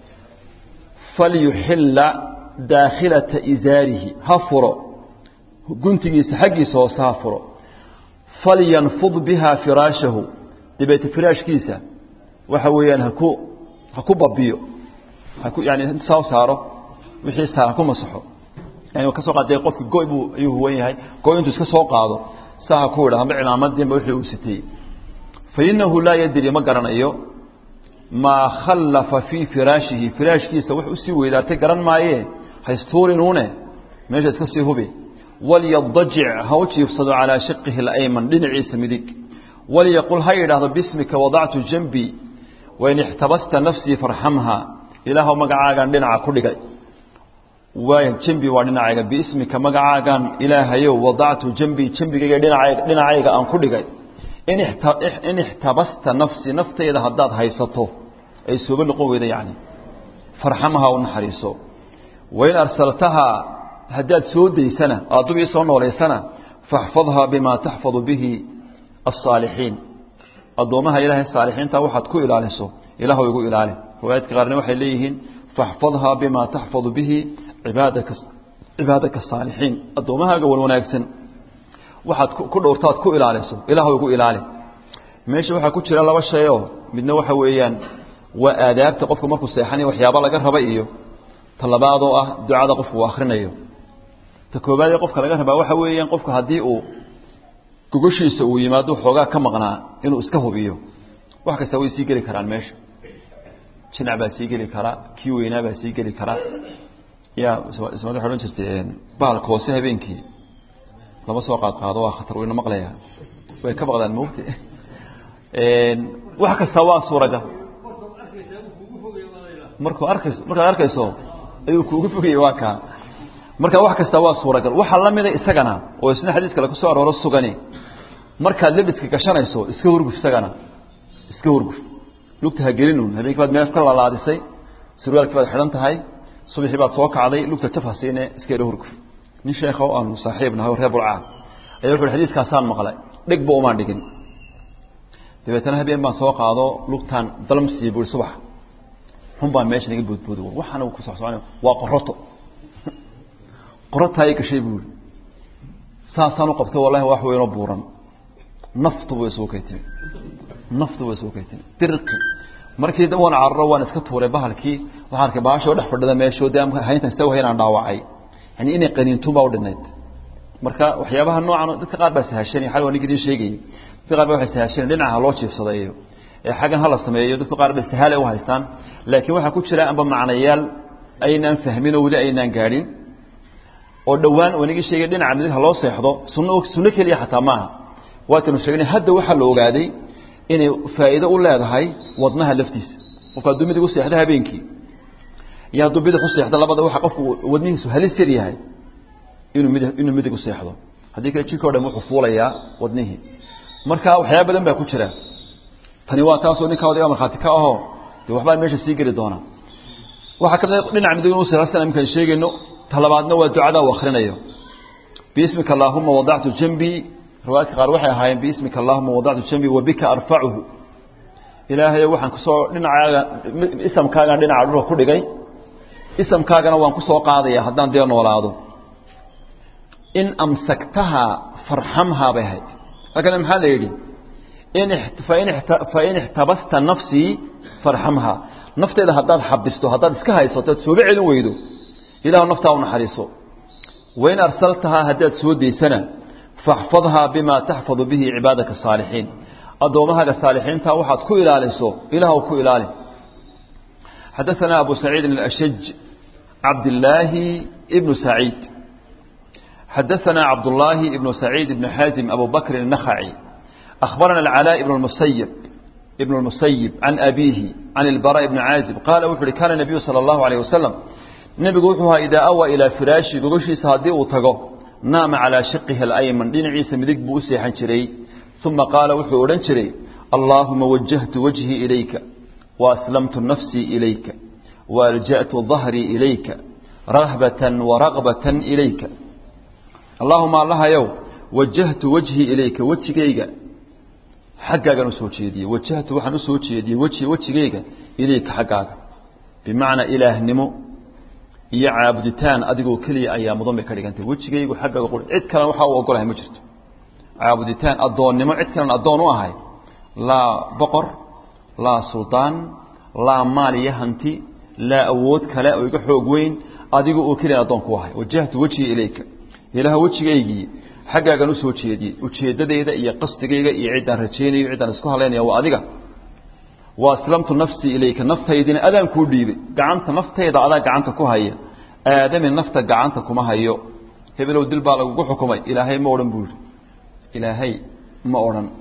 falyuxilla daakhilata isaarihi ha furo guntigiisa xaggiisa hoose ha furo falyanfud biha firaashahu dabeete firaashkiisa waxa weeyaan haku ha ku babiyo haku yani soo saaro wixii saar ha ku masaxo yani kasoo qaatay qofki goy buu ayuu huwan yahay goy intuu iska soo qaado saa ku idha amba cilaamadiinba wixii uu sitay fa innahu laa yadri ma garanayo maa khallafa fii firaashihi firaashkiisa wax usii weydaartay garan maayee haystuurinuune meesha iska sii hubi walyadajic ha u jiifsado calaa shiqihi alayman dhinaciisa midig waliyaqul ha yidhaahdo bismika wadactu janbii wain ixtabasta nafsii farxamha ilaahw magacaagaan dhinaca ku dhigay waay jambi waa dhinacayga biismika magacaagaan ilaahayow wadactu jambii jambigayga dhinacayga dhinacayga aan ku dhigay in ixtabasta nafsii naftayda haddaad haysato ay sooba noqon weyda yacni farxamha u naxariiso wain arsaltahaa haddaad soo daysana aad dub ii soo noolaysana faxfadhaa bimaa taxfadu bihi aلصaalixiin addoommaha ilaahay saalixiinta waxaad ku ilaaliso ilaahw igu ilaali riwaayadka qaarna waxay leeyihiin faxfadhaa bimaa taxfadu bihi ibaadaka cibaadaka asaalixiin addoommahaaga wan wanaagsan waxaad ku dhowrtaad ku ilaaliso ilaahw igu ilaali meesha waxaa ku jira laba shayoo midna waxa weeyaan waa aadaabta qofku markuu seexanaya waxyaaba laga raba iyo ta labaadoo ah ducada qofku uu akrinayo ta koobaadee qofka laga rabaa waxa weeyaan qofku haddii uu gogoshiisa uu yimaado xoogaa ka maqnaa inuu iska hubiyo wax kasta way sii geli karaan meesha jinac baa sii geli karaa kii weynaa baa sii geli karaa ya ismaad waxay odhan jirtay bahalka hoose habeenkii lama soo qaad qaado waa khatar wayna maqlayaa way ka baqdaan mogta wax kasta waa suuragal markuu arkayso markaad arkayso ayuu kuugu fogayay waa kaa marka wax kasta waa suuragal waxaa la mida isagana oo isna xadiis kale kusoo arooro sugani markaad lebiska gashanayso iska hurguf isagana iska hurguf lugta ha gelinun habeenkii baad meel ka lalaadisay surwaalkii baad xidhan tahay subaxii baad soo kacday lugta jaf ha siine iska yadha hurguf nin sheekha oo aanu saaxiib nahay oo reer bulcaa ayaa wuxu uhi xadiiskaasaan maqlay dhegba umaan dhigin dabeetana habeen baan soo qaado lugtaan dalmsiiya buui subax xun baa meesha naga boodboodo waxaana ku socsocona waa qoroto qorotaay gashay buui saasaan u qabtay wallahi wax weynoo buuran naftu way isugu kay timi naftu way isugu kay timi dirqi markii waan cararo waan iska tuuray bahalkii waxaan arkay baashoo dhex fadhida meeshoo dee hayntan istawa haynaan dhaawacay yani inay qaniintun baa u dhinayd marka waxyaabaha noocan dadka qaar baa sahashanay xal waa ninka idin sheegayay dadka qaar baa waxay sahashanay dhinaca loo jiifsadayo ee xaggan hala sameeyo dadka qaar ba sahaal ay u haystaan laakiin waxaa ku jira amba macnayaal aynaan fahmin oo weli aynaan gaadhin oo dhowaan wanigii sheegay dhinaca midig ha loo seexdo sunno sunno keliya xataa maaha waatanu sheegnay hadda waxaa la ogaaday inay faa'iido u leedahay wadnaha laftiisa qofka hadduu midig u seexdo habeenkii iyo hadduu bidix u seexdo labada waxa qofku wadnihiisu halis yar yahay inuu midig inuu midig u seexdo haddii kale jirka o dhan wuxuu fuulayaa wadnihii marka waxyaaba badan baa ku jira tani waa taasoo ninkaa odayga markhaati ka ahoo dee waxbaa meesha sii geli doona waxaa ka mid dhinaca midig inuu seexdo sida imkaan sheegayno talabaadna waa ducada uu akhrinayo biismika allaahuma wadactu janbii riwaayadka qaar waxay ahaayeen biismika allahuma wadactu janbii wabika arfacuhu ilaahayo waxaan kusoo dhinacaaga isamkaagaan dhinaca dhulka ku dhigay isamkaagana waan ku soo qaadaya haddaan dee noolaado in amsaktahaa farxamhaa bay ahayd halkana maxaa la yidhi fain ixtabasta nafsii farxamhaa nafteeda haddaad xabisto haddaad iska haysato ad sooba celin weydo ilahu naftaa u naxariiso wain arsaltahaa haddaad soo daysana faxfadhaa bima taxfadu bihi cibaadaka asaalixiin addoommahaaga saalixiinta waxaad ku ilaaliso ilaahw ku ilaali xadaثana abu saciidin اlashaj cabdillaahi ibnu saciid xadaثana cabdullaahi ibnu saciid ibnu xaazim abu bakrin الnakhaci akhbarana alcalaa ibn اmusayib ibn اlmusayib can abiihi can ilbara ibni caazib qaala wuxu uhi kaana nabiyu salى اllahu alayh wasalam nebigu wuxuu ahaa idaa awaa ilaa firaashi gogoshiisa haddii uu tago naama calaa shiqihi alayman dhinaciisa midig buu u seexan jiray uma qaala wuxuu odhan jiray allaahuma wajahtu wajhii ilayka waaslamtu nafsii ilayka waalja'tu dahrii ilayka rahbatan waraqbatan ilayka allaahuma allahayow wajahtu wajhii ilayka wejigayga xaggaagaan usoo jeediyey wajahtu waxaan usoo jeediyey wejhi wejigayga ilayka xaggaaga bimacnaa ilaahnimo iyo caabuditaan adigoo keliya ayaa mudan bay ka dhigantay wejigaygu xaggaaga quri cid kalena waxaa u ogolahay ma jirto caabuditaan addoonnimo cid kalena addoon u ahay laa boqor laa suldaan laa maal iyo hanti laa awood kale oo iga xoog weyn adiga oo keliya addoon ku ahay wajahtu wejhii ilayka ilaah wejigaygii xaggaagan usoo jeediyey ujeeddadayda iyo qasdigayga iyo ciddaan rajaynayo ciddaan isku halaynaya waa adiga wa aslamtu nafsii ilayka naftaydina adaan kuu dhiibay gacanta naftayda adaa gacanta ku haya aadami nafta gacanta kuma hayo hebelow dil baa lagugu xukumay ilaahay ma odhan buu yidhi ilaahay ma odhan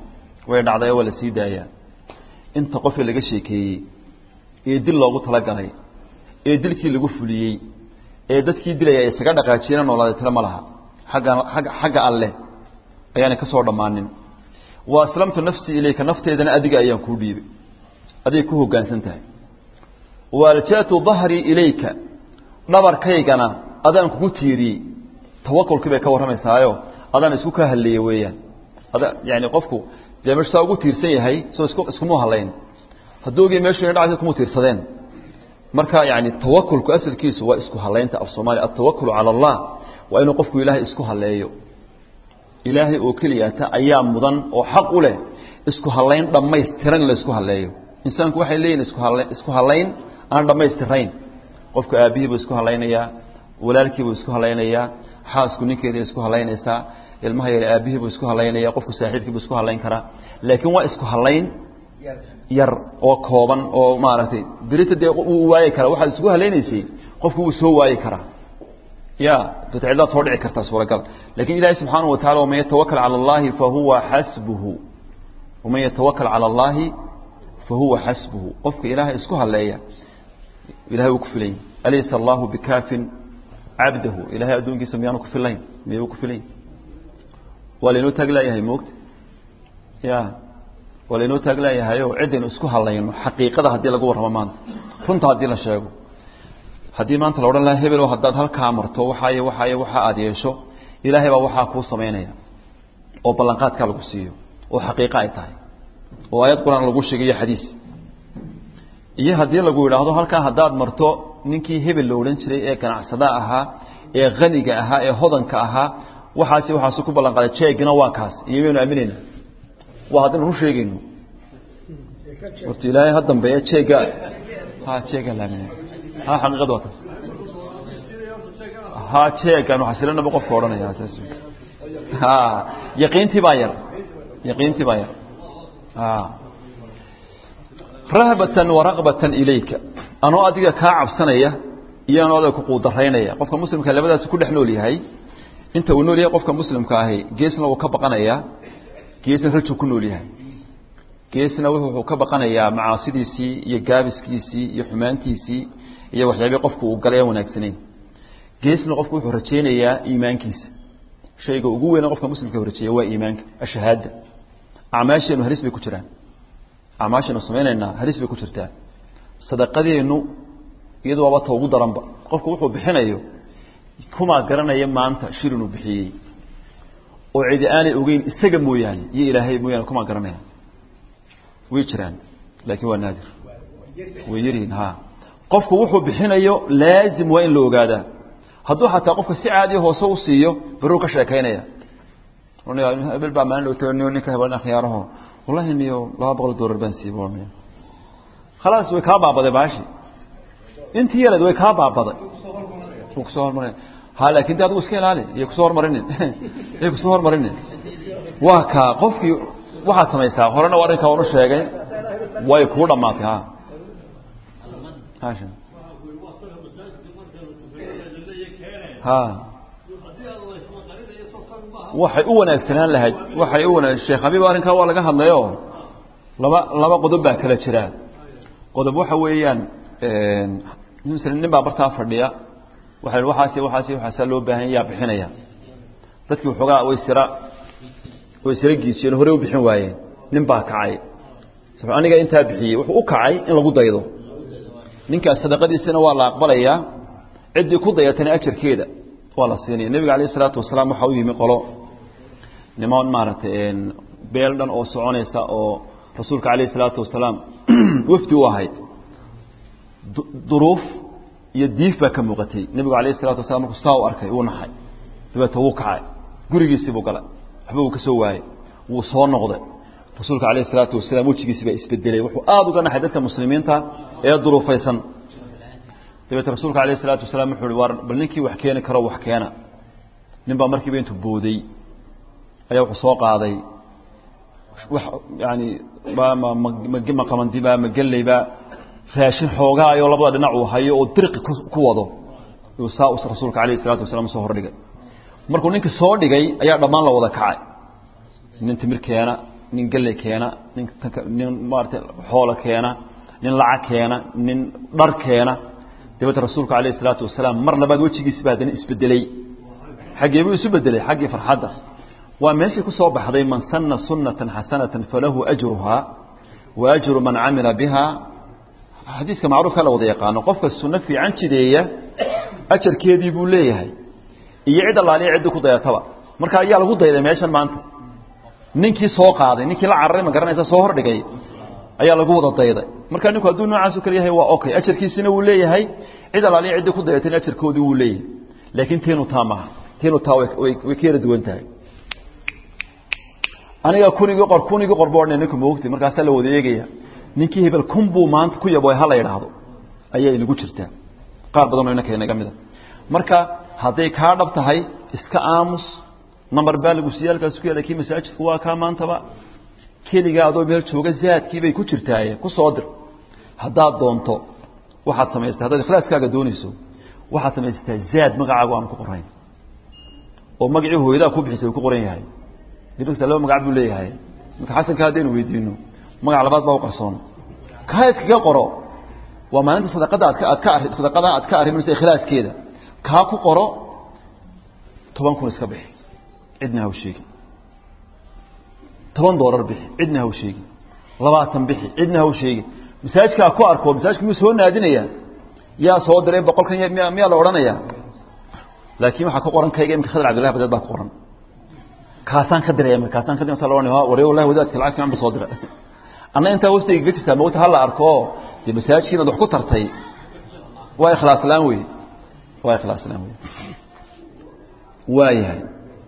way dhacday waa la sii daayaa inta qofii laga sheekeeyey ee dil loogu talagalay ee dilkii lagu fuliyey ee dadkii dilaya ay isaga dhaqaajiyena noolaaday tiro ma laha agga agga xagga alleh ayaanay ka soo dhammaanin wa aslamtu nafsii ilayka nafteedana adiga ayaan kuu dhiibay adigay ku hoggaansan tahay wa alja'tu dahrii ilayka dhabarkaygana adaan kugu tiiriyey tawakulkii bay ka warramaysaayo adaan isku ka hadleeye weeyaan ada yani qofku dee meeshu saa ugu tiirsan yahay soo isku iskuma hadlayn hadduu ogii meeshu ina dhacaysa kuma tiirsadeen marka yani tawakulku asalkiisu waa isku hadlaynta af soomaaliya altawakulu cala allah waa inuu qofku ilaahay isku hadleeyo ilaahay oo keliyata ayaa mudan oo xaq u leh isku hadlayn dhammaystiran in la isku hadleeyo insaanku waxay leeyihin isku hadla isku hadlayn aan dhammaystirayn qofku aabihii buu isku hadlaynayaa walaalkii buu isku hadlaynayaa xaasku ninkeeday isku hadlaynaysaa ilmaha yar aabihii buu isku hadlaynaya qofku saaxiibkii buu isku hadlayn karaa laakiin waa isku hadlayn yar oo kooban oo maaragtay berita dee wuu waayi karaa waxaad isku hadlaynaysay qofku wuu soo waayi karaa ya dadcidlaad soo dhici kartaa suuragal lakin ilahi subxaanaه watacala waman yatawakal calى اllahi fahuwa xasbuhu waman yatawakal calى اllahi fahuwa xasbuhu qofka ilaahay isku hadleeya ilahay wuu ku filayn alaysa allahu bikaafin cabdahu ilahay addoonkiisa miyaanu ku filayn miyuu ku filayn waa laynoo taag leeyahay moogta ya waa laynoo taag leeyahayo ciddaynu isku hadlayno xaqiiqada haddii lagu warramo maanta runta haddii la sheego haddii maanta la odhan lahaa hebelo haddaad halkaa marto waxaaye waxaaye waxa aada yeesho ilaahay baa waxaa kuu samaynaya oo ballanqaadkaa lagu siiyo oo xaqiiqo ay tahay oo aayad qur-aan lagu sheegayo xadiis iyo haddii lagu yidhaahdo halkaa haddaad marto ninkii hebel la odhan jiray ee ganacsada ahaa ee haniga ahaa ee hodanka ahaa waxaasi waxaasu ku ballanqaaday jeegina waa kaas iyo maynu aaminayna waa haddaynu run sheegayno horta ilaahay ha dambeeya jeega ha jeega la aaminay ha xaqiiqada waa taas ha jeegan xasilanaba qofka odhanaya saas ha yaqiintii baa yar yaqiintii baa yar ha rahbatan waraqbatan ilayka anoo adiga kaa cabsanaya iyo anoo adiga kuquudaraynaya qofka muslimka labadaas ku dhex nool yahay inta uu nool yahay qofka muslimka ahi geesna wuu ka baqanayaa geesna rajuu ku nool yahay geesna wuxuu ka baqanayaa macaasidiisii iyo gaabiskiisii iyo xumaantiisii iyo waxyaabii qofku uu galay aan wanaagsanayn geesna qofku wuxuu rajaynayaa iimaankiisa shayga ugu weyna qofka muslimka rajeeya waa iimaanka ashahaada acmaasheenu halis bay ku jiraan acmaasheenu samaynaynaa halis bay ku jirtaa sadaqadeennu iyadu waaba ta ugu daranba qofku wuxuu bixinayo kumaa garanaya maanta shir inuu bixiyey oo cidi aanay ogeyn isaga mooyaane iyo ilaahay mooyaane kumaa garanaya way jiraan laakiin waa naadir way yaryihiin ha qofku wuxuu bixinayo laazim waa in la ogaadaa hadduu xataa qofka si caadiya hoose u siiyo baruu ka sheekaynaya hebel baa maalin dhowta ninka hebel akhyaaraho wallahi niyo laba boqol dollar baan siiyey khalaas way kaa baabaday baashi intii yareed way kaa baabaday wuu kusoo hormarin ha laakin de adigu iska ilaali iyo kusoo hormarinin iyo kusoo hormarinin waa kaa qofkii waxaad samaysaa horena arrinkaa anu sheegay way kuu dhamaatay ha hasha ha waxay u wanaagsanaan lahayd waxay u wanaag sheekh habiib arrinkaa waa laga hadlayo laba laba qodob baa kala jira qodob waxa weeyaan msl nin baa bartaa fadhiya waxa waxaasi waxaasi waxaasaa loo baahan yaa bixinaya dadkii waxoogaa way sira way sira giijiyeen hore u bixin waayeen nin baa kacay aniga intaa bixiyey wuxuu u kacay in lagu daydo ninkaas sadaqadiisana waa la aqbalayaa ciddii ku dayatana ajarkeeda waa la siinaya nebiga alayh isalaatu wasalaam waxaa u yimi qolo niman maaragtay beel dhan oo soconaysa oo rasuulka alayh isalaatu wasalaam wafdi u ahayd duruuf iyo diif baa ka muuqatay nebigu alayh isalatu wasalaam markuu saa u arkay wuu naxay dabeeta wuu kacay gurigiisii buu galay waxba uu ka soo waayey wuu soo noqday rasuulka alayh isalaatu wasalaam wejigiisi baa isbedelay wuxuu aada uga naxay dadka muslimiinta ee duruufaysan dabeete rasuulka alayh isalaatu wasalaam wuxuu uhi war bal ninkii wax keeni karo wax keena nin baa markiiba intuu booday ayaa wuxuu soo qaaday wax yani ma qamandiba ma gellayba raashin xoogaayoo labada dhinac uu hayo oo dirqi ku wado uu saa rasuulka alayh isalaatu wasalaam soo hordhigay markuu ninkii soo dhigay ayaa dhammaan la wada kacay nin timir keena nin galley keena nin nin maarata xoolo keena nin lacag keena nin dhar keena dabeedna rasuulku alayh isalaatu wasalaam mar labaad wejigiisi baa haddana isbedeley xaggee buu isu bedelay xaggii farxadda waa meeshii ku soo baxday man sanna sunnatan xasanatan falahu ajruhaa wa ajru man camila biha xadiiska macruufka la wada yaqaano qofka sunno fiican jideeya ajarkeedii buu leeyahay iyo cid allaaliya ciddii ku dayataba marka ayaa lagu dayday meeshan maanta ninkii soo qaaday ninkii la cararay ma garanaysa soo hordhigay ayaa lagu wada dayday marka ninku hadduu noocaasu kale yahay waa okay ajarkiisina wuu leeyahay cid allaaliya ciddii ku dayatayna ajarkoodii wuu leeyahay laakiin teenu taa maaha teenu taa way ka yara duwan tahay aniga kunigii qor kunigii qor boo ninku moogti markaasaa la wada eegaya ninkii hebel kun buu maanta ku yabo ha la yidhaahdo ayaa inagu jirtaa qaar badanoo inanka inaga mida marka hadday kaa dhab tahay iska aamus nambar baa lagu siiya halkaas ku yaala kii masaajidku waa kaa maantaba keligaa adoo meel jooga zaadkii bay ku jirtaaye ku soo dir haddaad doonto waxaad samaystaa haddaad ikhlaaskaaga doonayso waxaad samaysataa zaad magacaagu aanu ku qorayn oo magacii hooyadaa ku bixisay uu ku qoran yahay dibagta laba magac buu leeyahay marka xasanka haddaynu weydiino magac labaad baa u qarsoon kaa iskaga qoro waa maalinta sadaqada aad ka aad ka arri sadaqada aad ka arriminaysa ikhlaaskeeda kaa ku qoro toban kun iska bixi cidna haw sheegi toban doolar bixi cidna haw sheegi labaatan bixi cidna haw sheegi masaajkaa ku arko masaajka miyuu soo naadinaya yaa soo diray boqolkan miya miyaa la odhanaya laakiin waxaa ku qoran kayga imika khadar cabdillahi badeed baa ku qoran kaasaan ka diray kaasaan ka diray sallallahu alayhi waree wallahi wadaadka lacag fiican buu soo diray anna intaa hoostayga ga jirtaa mawta hala arko dee masaajidkiina wax ku tartay waa ikhlaas laan wey waa ikhlaas laan wey waayahay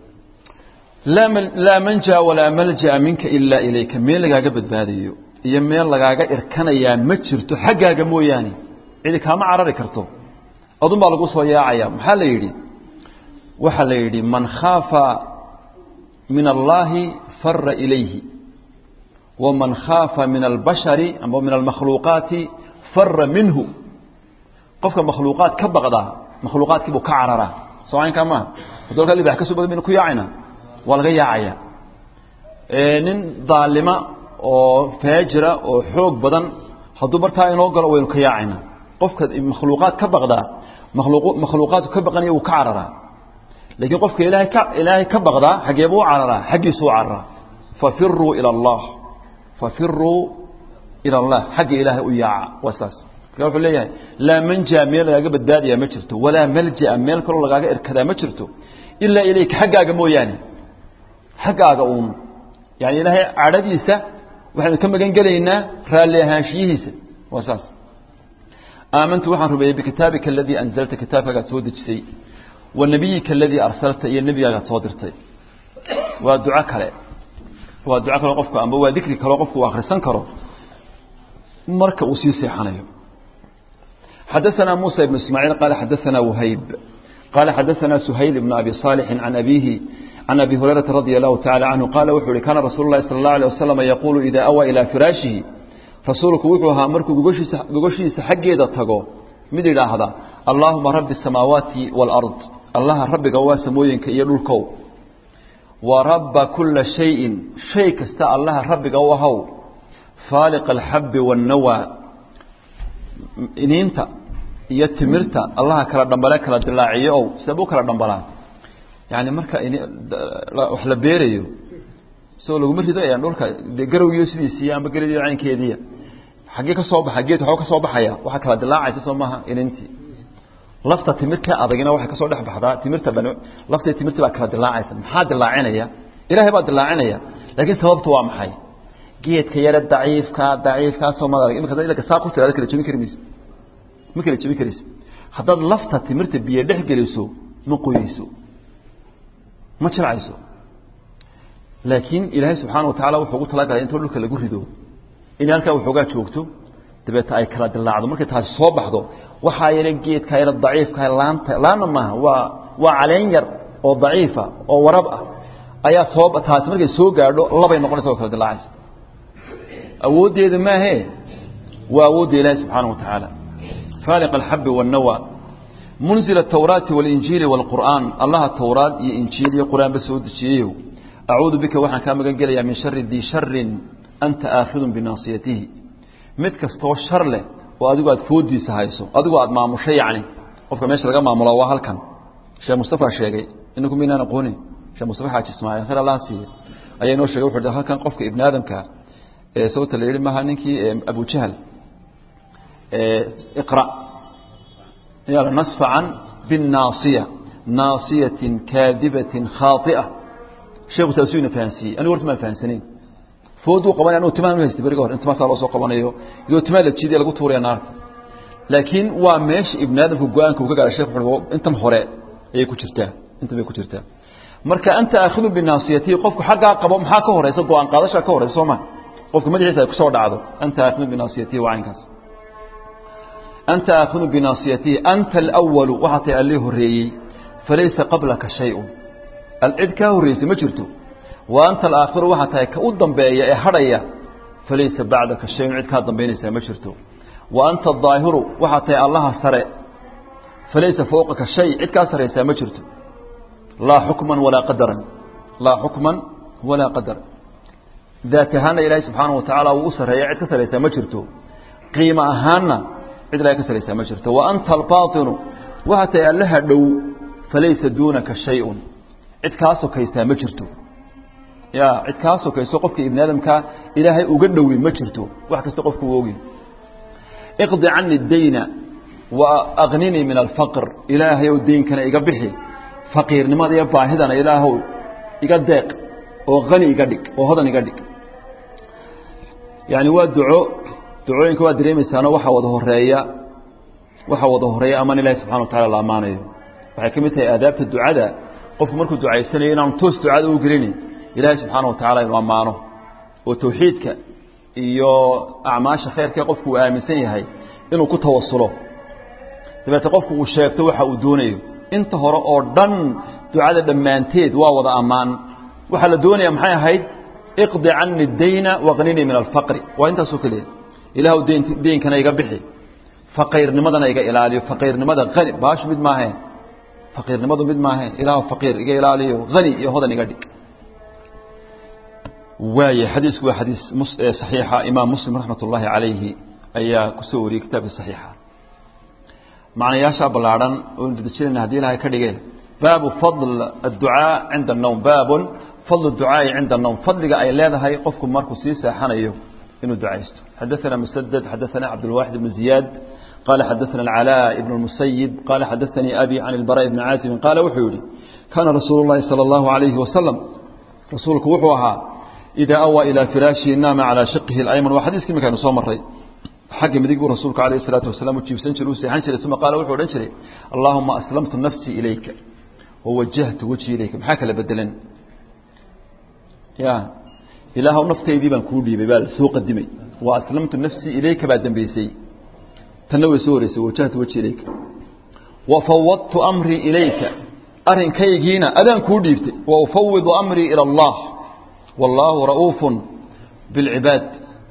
laa laa manja walaa malja'a minka ilaa ilayka meel lagaaga badbaadayo iyo meel lagaaga irkanayaa ma jirto xaggaaga mooyaane cidi kaama carari karto adun baa lagu soo yaacaya maxaa la yidhi waxaa la yidhi man khaafa min allahi fara ilayhi waman khaafa min albashari ama min almakhluuqaati fara minhu qofka makhluuqaad ka baqdaa makhluuqaadkii buu ka cararaa soo caynkaa maaha hadalka libax ka soo badan baynu ku yaacayna waa laga yaacaya nin daalima oo faajira oo xoog badan hadduu bartaa inoo galo waynu ka yaacayna qofka makhluuqaad ka baqdaa makhluuq makhluuqaadku ka baqanaya wuu ka cararaa laakiin qofka ilaahay ka ilaahay ka baqdaa xageebuu u cararaa xaggiisu u cararaa fafiruu ila allah fafiruu ila allah xagga ilaahay u yaaca waa sidaas marka wuxuu leeyahay laa manja meel lagaaga badbaadayaa ma jirto walaa malja'a meel kaloo lagaaga irkadaa ma jirto ilaa ilayka xaggaaga mooyaane xaggaaga uun yani ilaahay cadhadiisa waxaynu ka magan gelaynaa raalli ahaanshiyihiisa waa saas aamantu waxaan rumeeyey bikitaabika aladii anzalta kitaabkaagaad soo dejisay wa nabiyika aladii arsalta iyo nebigaagaad soo dirtay waa duco kale waa duco kale qofku amba waa dikri kaleo qofku uu akhrisan karo marka uu sii seexanayo xadaثna muسى بن ismاعيل qال xadaثna وhayb qال xadaثna سhayل بن أbي صالح عن أbيه عن أbي هuريرaةa رضي الله تعالى عنه qال wuxuu hi kana رasuل الlahi صلى الله عليه وسلم يقول إida أwى إilى فirاaشhihi rasuulku wuxuu ahaa markuu gogoshiisa gogoshiisa xaggeeda tago mid idhaahda اللaهuma rabi السamaawaati والأرض allaha rabbiga waa samooyinka iyo dhulkow وraba kula شhayءi shay kasta allaha rabbiga u ahow faaliq الxabi والnawى iniinta iyo timirta allaha kala dhambale kala dilaaciyo ow sidee u kala dhambalaa yani marka wax la beerayo isagoo laguma ridayaan dhulka de garowgiyo sidiisiiy amba geradii caynkeediiya xaggee ka soo baxa geed waxba ka soo baxaya waxaa kala dilaacaysa soo maaha inintii lafta timirta adagina waxay kasoo dhex baxdaa timirta dhan laftii timirta baa kala dilaacaysa maxaa dilaacinaya ilaahay baa dilaacinaya laakiin sababtu waa maxay geedka yare daciifka daciifkaasoo ma imika ilka saa ku tiraada kala jebin kari mayso ma kala jebin karayso haddaad lafta timirta biyo dhex geliso ma qoyeyso ma jircayso laakiin ilaahay subxaana wa tacala wuxuu ugu talagalay intoo dhulka lagu rido inay halkaa waxoogaa joogto dabeeta ay kala dilaacdo markay taasi soo baxdo waxaa yale geedka yare daciifka laanta laanna maaha waa waa caleen yar oo daciifa oo warab ah ayaa soo taasi markay soo gaadho labay noqonaysa oo kala dilaacaysa awooddeeda maahe waa awoodda ilaahi subxaana wa tacaala faaliq alxabi waannawa munzil atawraati walinjiili waalqur'aan allaha towraad iyo injiil iyo qur-aanba soo dejiyeyow acuudu bika waxaan kaa magan gelayaa min shari dii sharin anta aakhidun binaasiyatihi mid kastoo shar leh oo adigu aad foodiisa hayso adigu aad maamushay yacni qofka meesha laga maamulo waa halkan sheekh mustafa sheegay inaku maynaan aqoonin sheekh mustafa xaaji ismaaciil khayr allah siiye ayaa inoo sheegay wuxuu halkan qofka ibni aadamka ee sababta la yidhi maaha ninkii abu jahal iqra yaa nasfacan binnaasiya naasiyatin kaadibatin khaaطi'a sheekhu taasuu ina fahansiiyey anigu horta maan fahansanayn fooduu qabanay anugu timaan u haystay beriga hor inta maasaa loo soo qabanayo iyadoo timaan la jiidaya lagu tuuraya naarta laakiin waa meesha ibni aadamka go-aanka uu ka gaara shekh wuxuu intan hore ayay ku jirtaa intan bay ku jirtaa marka anta aakhidu binaasiyatihi qofku xaggaa qabo maxaa ka horeysa go-aan qaadashaa ka horeysa soo ma qofka madaxiisa ay kusoo dhacdo anta aakhidu binaasiyatihi waa caynkaas anta aakhidu binaasiyatihi anta alwalu waxaa tahay allii horreeyey falaysa qablaka shay-un cid kaa horreysay ma jirto wa anta alaakhiru waxaa tahay ka u dambeeya ee hadhaya falaysa bacdaka shayun cid kaa dambaynaysaa ma jirto wa anta adaahiru waxaa tahay allaha sare falaysa fowqaka shay cid kaa saraysaa ma jirto laa xukman walaa qadaran laa xukman walaa qadaran daat ahaanna ilaahay subxaana wa tacaala wuu u sarreeya cid ka saraysaa ma jirto qiimo ahaanna cid ilahay ka saraysaa ma jirto wa anta albaatinu waxaa tahay allaha dhow falaysa duunaka shay-un cid kaa sokaysaa ma jirto ya cid kaa sokayso qofka ibni aadamkaa ilaahay uga dhowi ma jirto wax kasta qofku u ogi iqdi cani dayna wa akninii min alfaqr ilaahayow deynkana iga bixi faqiirnimada iyo baahidana ilaahow iga deeq oo hani iga dhig oo hodan iga dhig yani waa duco ducooyinka waa dareemaysaano waxaa wada horeeya waxaa wada horeeya amaan ilahi subxana wa tacala la ammaanayo waxay ka mid tahay aadaabta ducada qofku markuu ducaysanayo inaanu toos ducada u gelini ilaahay subxaana wa tacala inuu ammaano oo tawxiidka iyo acmaasha khayrkae qofku uu aaminsan yahay inuu ku tawasulo dabeete qofku uu sheegto waxa uu doonayo inta hore oo dhan ducada dhammaanteed waa wada ammaan waxaa la doonaya maxay ahayd iqdi cani dayna waqninii min alfaqri waa intaasoo keliya ilaahw dn deynkana iga bixi faqiirnimadana iga ilaaliyo faqiirnimada ani baashu mid maaheen faqiirnimadu mid maaheen ilaah faqiir iga ilaaliyo hani iyo hodan iga dhig waaya xadiisku waa xadiis saxiixa imaam muslim raxmat ullaahi calayhi ayaa kusoo wariyey kitaabka saxiixa macnayaashaa ballaadhan oo dadejinayna haddii ilahay ka dhige baabu fadl adducaa cinda annowm baabun fadl ducaa'i cinda annowm fadliga ay leedahay qofku markuu sii seexanayo inuu ducaysto xadaثana musaded xadaثana cabdulwaaxid ibnu ziyaad qala xadaثana alcalaa ibn اlmusayib qala xadaثanii abi can ilbara ibni caazibin qaala wuxuu yihi kaana rasuulu اllahi salى اllahu عalayhi wasalam rasuulku wuxuu ahaa idaa awaa ilaa firaashihi naama calaa shaqihi اlayman waa xadiiskii markaynu soo maray xagga midig buu rasuulku alayh الsalaatu wasalaam u jiibsan jiray u seexan jiray uma qaala wuxuu odhan jiray allahuma aslamtu nafsii ilayka wawajahtu wejhi ilayka maxaa kala bedelan ya ilaahw naftaydii baan kuu dhiibay baa soo qadimay wa aslamtu nafsii ilayka baa dambeysay tanna way soo horeysay wajahtu wejhi ilayka wa fawadtu amrii ilayka arinkaygiina adaan kuu dhiibtay wa ufawidu amrii ila allah wallaahu ra'uufun bilcibaad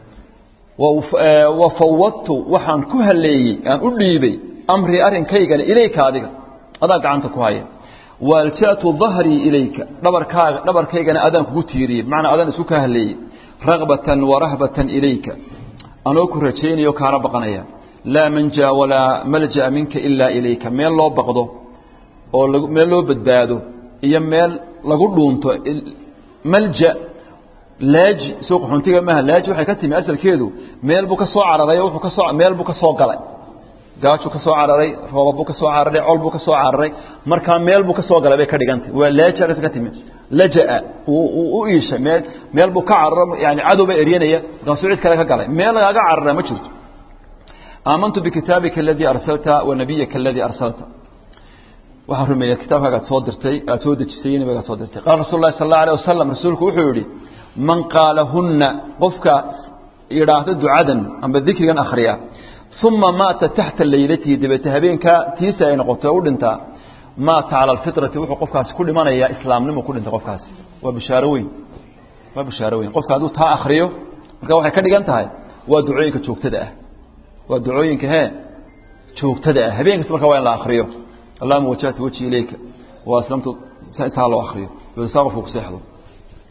wa fawadtu waxaan ku haleeyey aan u dhiibay amrii arrinkaygana ilayka adiga adaa gacanta ku haya waalja'tu dahrii ilayka dhabarkaaga dhabarkaygana adaan kugu tiiriyey bimacnaa adaan isku kaa haleeyey ragbatan warahbatan ilayka anoo ku rajaynayo kaana baqanaya laa manja walaa malja'a minka ilaa ilayka meel loo baqdo oo meel loo badbaado iyo meel lagu dhuunto malja laaji soo qaxoontiga maaha laaji waxay ka timi asalkeedu meel buu ka soo cararay oo wuxuu ka soo meel buu ka soo galay gaajuu ka soo cararay rooba buu ka soo cararay col buu ka soo cararay markaa meel buu ka soo galay bay ka dhigantay waa laaji halkaas ka timi laja'a uu u iishay meel meel buu ka cararo yani cadow ba eryanaya markaasuu cid kale ka galay meel lagaaga carara ma jirto aamantu bikitaabika aladii arsalta wa nabiyaka aladii arsalta waxaan rumeeya kitaabkaaga ad soo dirtay aad soo dejisay nabigaad soo dirtay qaala rasul lahi sal allahu alيه wasalam rasuulku wuxuu yihi man qaalahunna qofka yidhaahdo ducadan amba dikrigan akhriya uma maata taxta laylatihi dabeete habeenkaa tiisa ay noqoto u dhintaa maata cala alfitrati wuxuu qofkaasi ku dhimanayaa islaamnimu ku dhintay qofkaasi waa bishaaro weyn waa bishaaro weyn qofka hadduu taa akriyo marka waxay ka dhigan tahay waa ducooyinka joogtada ah waa ducooyinka hee joogtada ah habeen kasta marka waa in la akriyo allahuma wajahtu wajhi ilayka wa aslamtu saa loo akriyo saa qofku ku seexdo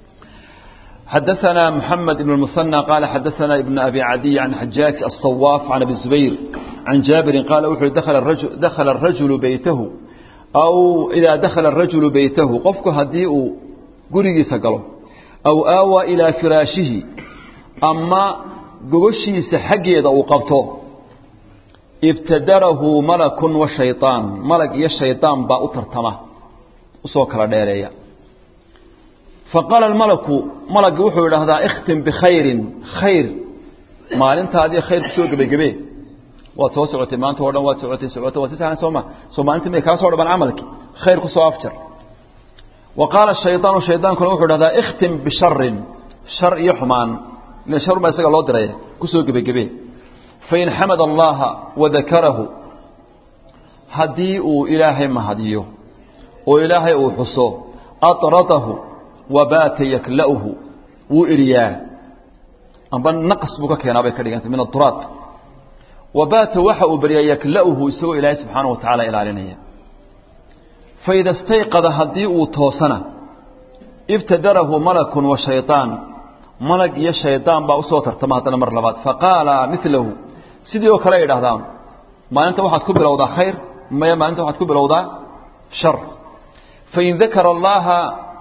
حدثنا محمد بن المثنى قال حدثنا ابن أبي عدي عن حجاج الصواف عن أبي الزبير عن جابر قال وحي دخل الرجل, دخل الرجل بيته أو إذا دخل الرجل بيته قفك هديء قريق سقله أو آوى إلى فراشه أما قبشي سحقي إذا وقفته ابتدره ملك وشيطان ملك يا الشيطان با أترتمه وصوكرا ديريا فقال الملك ملك وحو هذا اختم بخير خير ما انت هذه خير كسو غبي غبي waa soo socotay maanta oo dhan waa socotay socotay waa si sahan sooma soo maalinta may kaa soo dhaban camalki khayr ku soo afjar wa qaala shaytaanu shaydaankuna wuxuu dhahdaa ikhtim bisharin shar iyo xumaan ila shar baa isaga loo diray ku soo gebagebe fain xamada allaha wadakarahu haddii uu ilaahay mahadiyo oo ilaahay uu xuso atratahu wabaata yakla'uhu wuu eriyaa amba naqas buu ka keenaa bay ka dhigantay min aturaat wabaata waxa uu baryaa yakla'uhu isagoo ilaahay subxaanahu watacaala ilaalinaya faida istayqada haddii uu toosana ibtadarahu malakun wa shayطaan malag iyo shaydaan baa usoo tartama haddana mar labaad faqaala milahu sidii oo kale ay idhahdaan maalinta waxaad ku bilowdaa khayr maya maalinta waxaad ku bilowdaa shar fain dakara allaha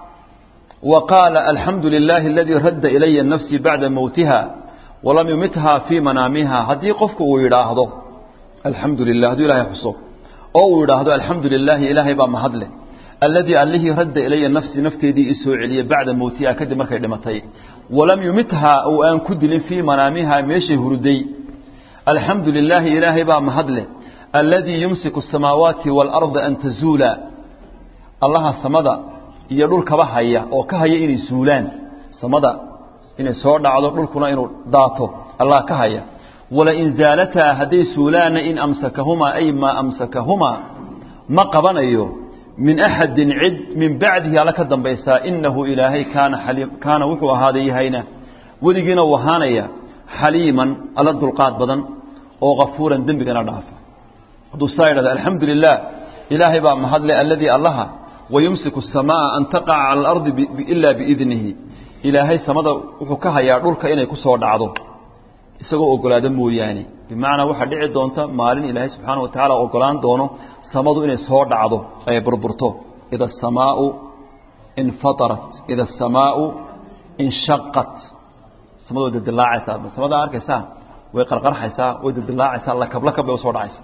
وقال الحمد لله الذي رد إلي نفسي بعد موتها ولم يمتها في منامها هدي قفك ويراهضه الحمد لله هدي إلهي حصو أو يراهضه الحمد لله إلهي بام هدله الذي أله رد إلي نفسي نفتي دي إسوع علي بعد موتها كد مركي دمتي ولم يمتها أو أن كدل في منامها ميشي هردي الحمد لله إلهي بام هدله الذي يمسك السماوات والأرض أن تزولا الله السمد iyo dhulkaba haya oo ka haya inay suulaan samada inay soo dhacdo dhulkuna inuu daato allah ka haya wala in zaalataa hadday suulaana in amsakahumaa ay maa amsakahumaa ma qabanayo min axadin cid min bacdihi alla ka dambaysaa inahu ilaahay kaana xaliim kaana wuxuu ahaaday yahayna weligiina uu ahaanaya xaliiman alla dulqaad badan oo kafuuran dembigana dhaafa hadduu saa yidhahda alxamdu lilah ilaahay baa mahadle alladii allaha ويمسك السماء أن تقع على الأرض إلا بإذنه إلهي سمدا وحكا هيا دولك إنay ku soo dhacdo isagoo ogolaada mooyaane bimacnaa waxa dhici doonta maalin ilaahay subxaana watacaala ogolaan doono samadu inay soo dhacdo ay burburto ida asamaau infatarat ida asamaau inshaqat samadu way dildilaacaysaa samada arkaysaa way qarqarxaysaa way dildilaacaysaa lakab lakab bay usoo dhacaysaa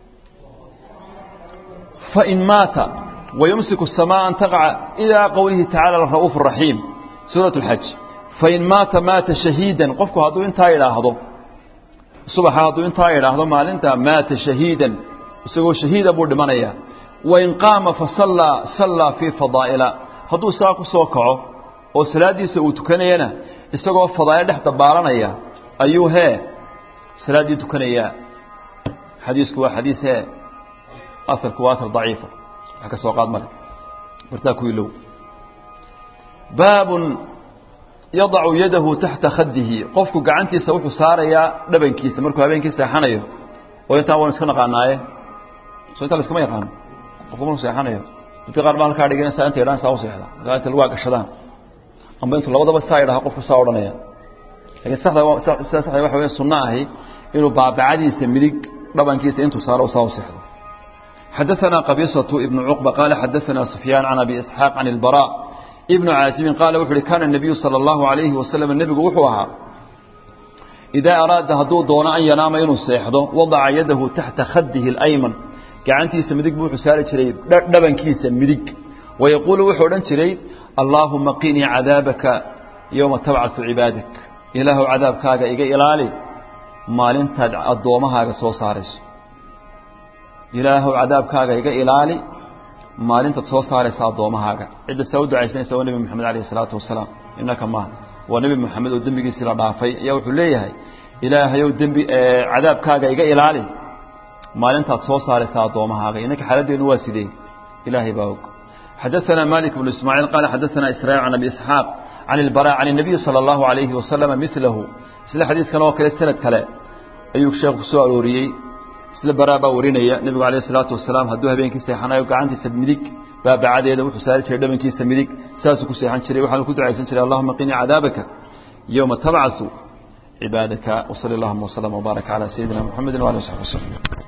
fain maata ويمسك السماء أن تقع إلى قوله تعالى الرؤوف الرحيم سورة الحج فإن مات مات شهيدا قفك هذا انت إلى هذا صبح هذا انت إلى هذا مال انت مات شهيدا سوى شهيد أبو دمانيا وإن قام فصلى صلى في فضائل هذا ساق سوكعه وسلادي سوتكنينا استقوا فضائل تحت بارنيا أيوه سلادي تكنيا حديثك حديث أثر كواتر ضعيفة ka soo qaad male bartaa ku ilow baabun yadacu yadahu taxta khadihi qofku gacantiisa wuxuu saarayaa dhabankiisa markuu habeenkii seexanayo oo intaa waan iska naqaanaaye soo intaa laskama yaqaano qofku markuu seexanayo dadka qaar baa halkaa dhiganaysaa inta idhaan saa u seexda markaa inta lagu agashadaan amba intuu labadaba saa idhaha qofku saa odhanaya lakiin saxda sida saxda waxa weya sunno ahi inuu baabacadiisa midig dhabankiisa intuu saaro saa u seexdo حدثنا قبيصة ابن عقبة قال حدثنا سفيان عن أبي إسحاق عن البراء ابن عازم قال وحري كان النبي صلى الله عليه وسلم النبي وحوها إذا أراد هدو دون أن ينام إنه سيحضه وضع يده تحت خده الأيمن كعنتي سمدك بوحو سالة شريب دبن كيسا مدك ويقول وحو لن شريب اللهم قيني عذابك يوم تبعث عبادك إله عذابك هذا إيقا إلالي ما لن تدع الضومها سو سارس ilaahow cadaabkaaga iga ilaali maalintaad soo saaraysa addoommahaaga cidda saa u ducaysanaysa waa nebi moxamed alayh isalaatu wasalaam innaka maaha waa nebi moxamed oo dembigiisii la dhaafay ayaa wuxuu leeyahay ilaahayow dembi cadaabkaaga iga ilaali maalintaad soo saaraysa addoommahaaga innaka xaaladdeenu waa sidee ilaahay baa og حدثنا مالك بن إسماعيل قال حدثنا إسرائيل عن أبي إسحاق عن البراء عن النبي صلى الله عليه وسلم مثله سلا حديث كان وكل سنة كلا أيوك شيخ سؤال وريي isla baraa baa warinaya nebigu alayh isalaatu wasalaam hadduu habeenkii seexanayo gacantiisa midig baabacadeeda wuxuu saari jiray dhabankiisa midig saasuu ku seexan jiray waxaanu ku ducaysan jiray allahuma qinii cadaabaka yowma tabcasu cibaadaka wsali allahuma wslama wbaarak calaa sayidina muxamedi wali w saxbi waslm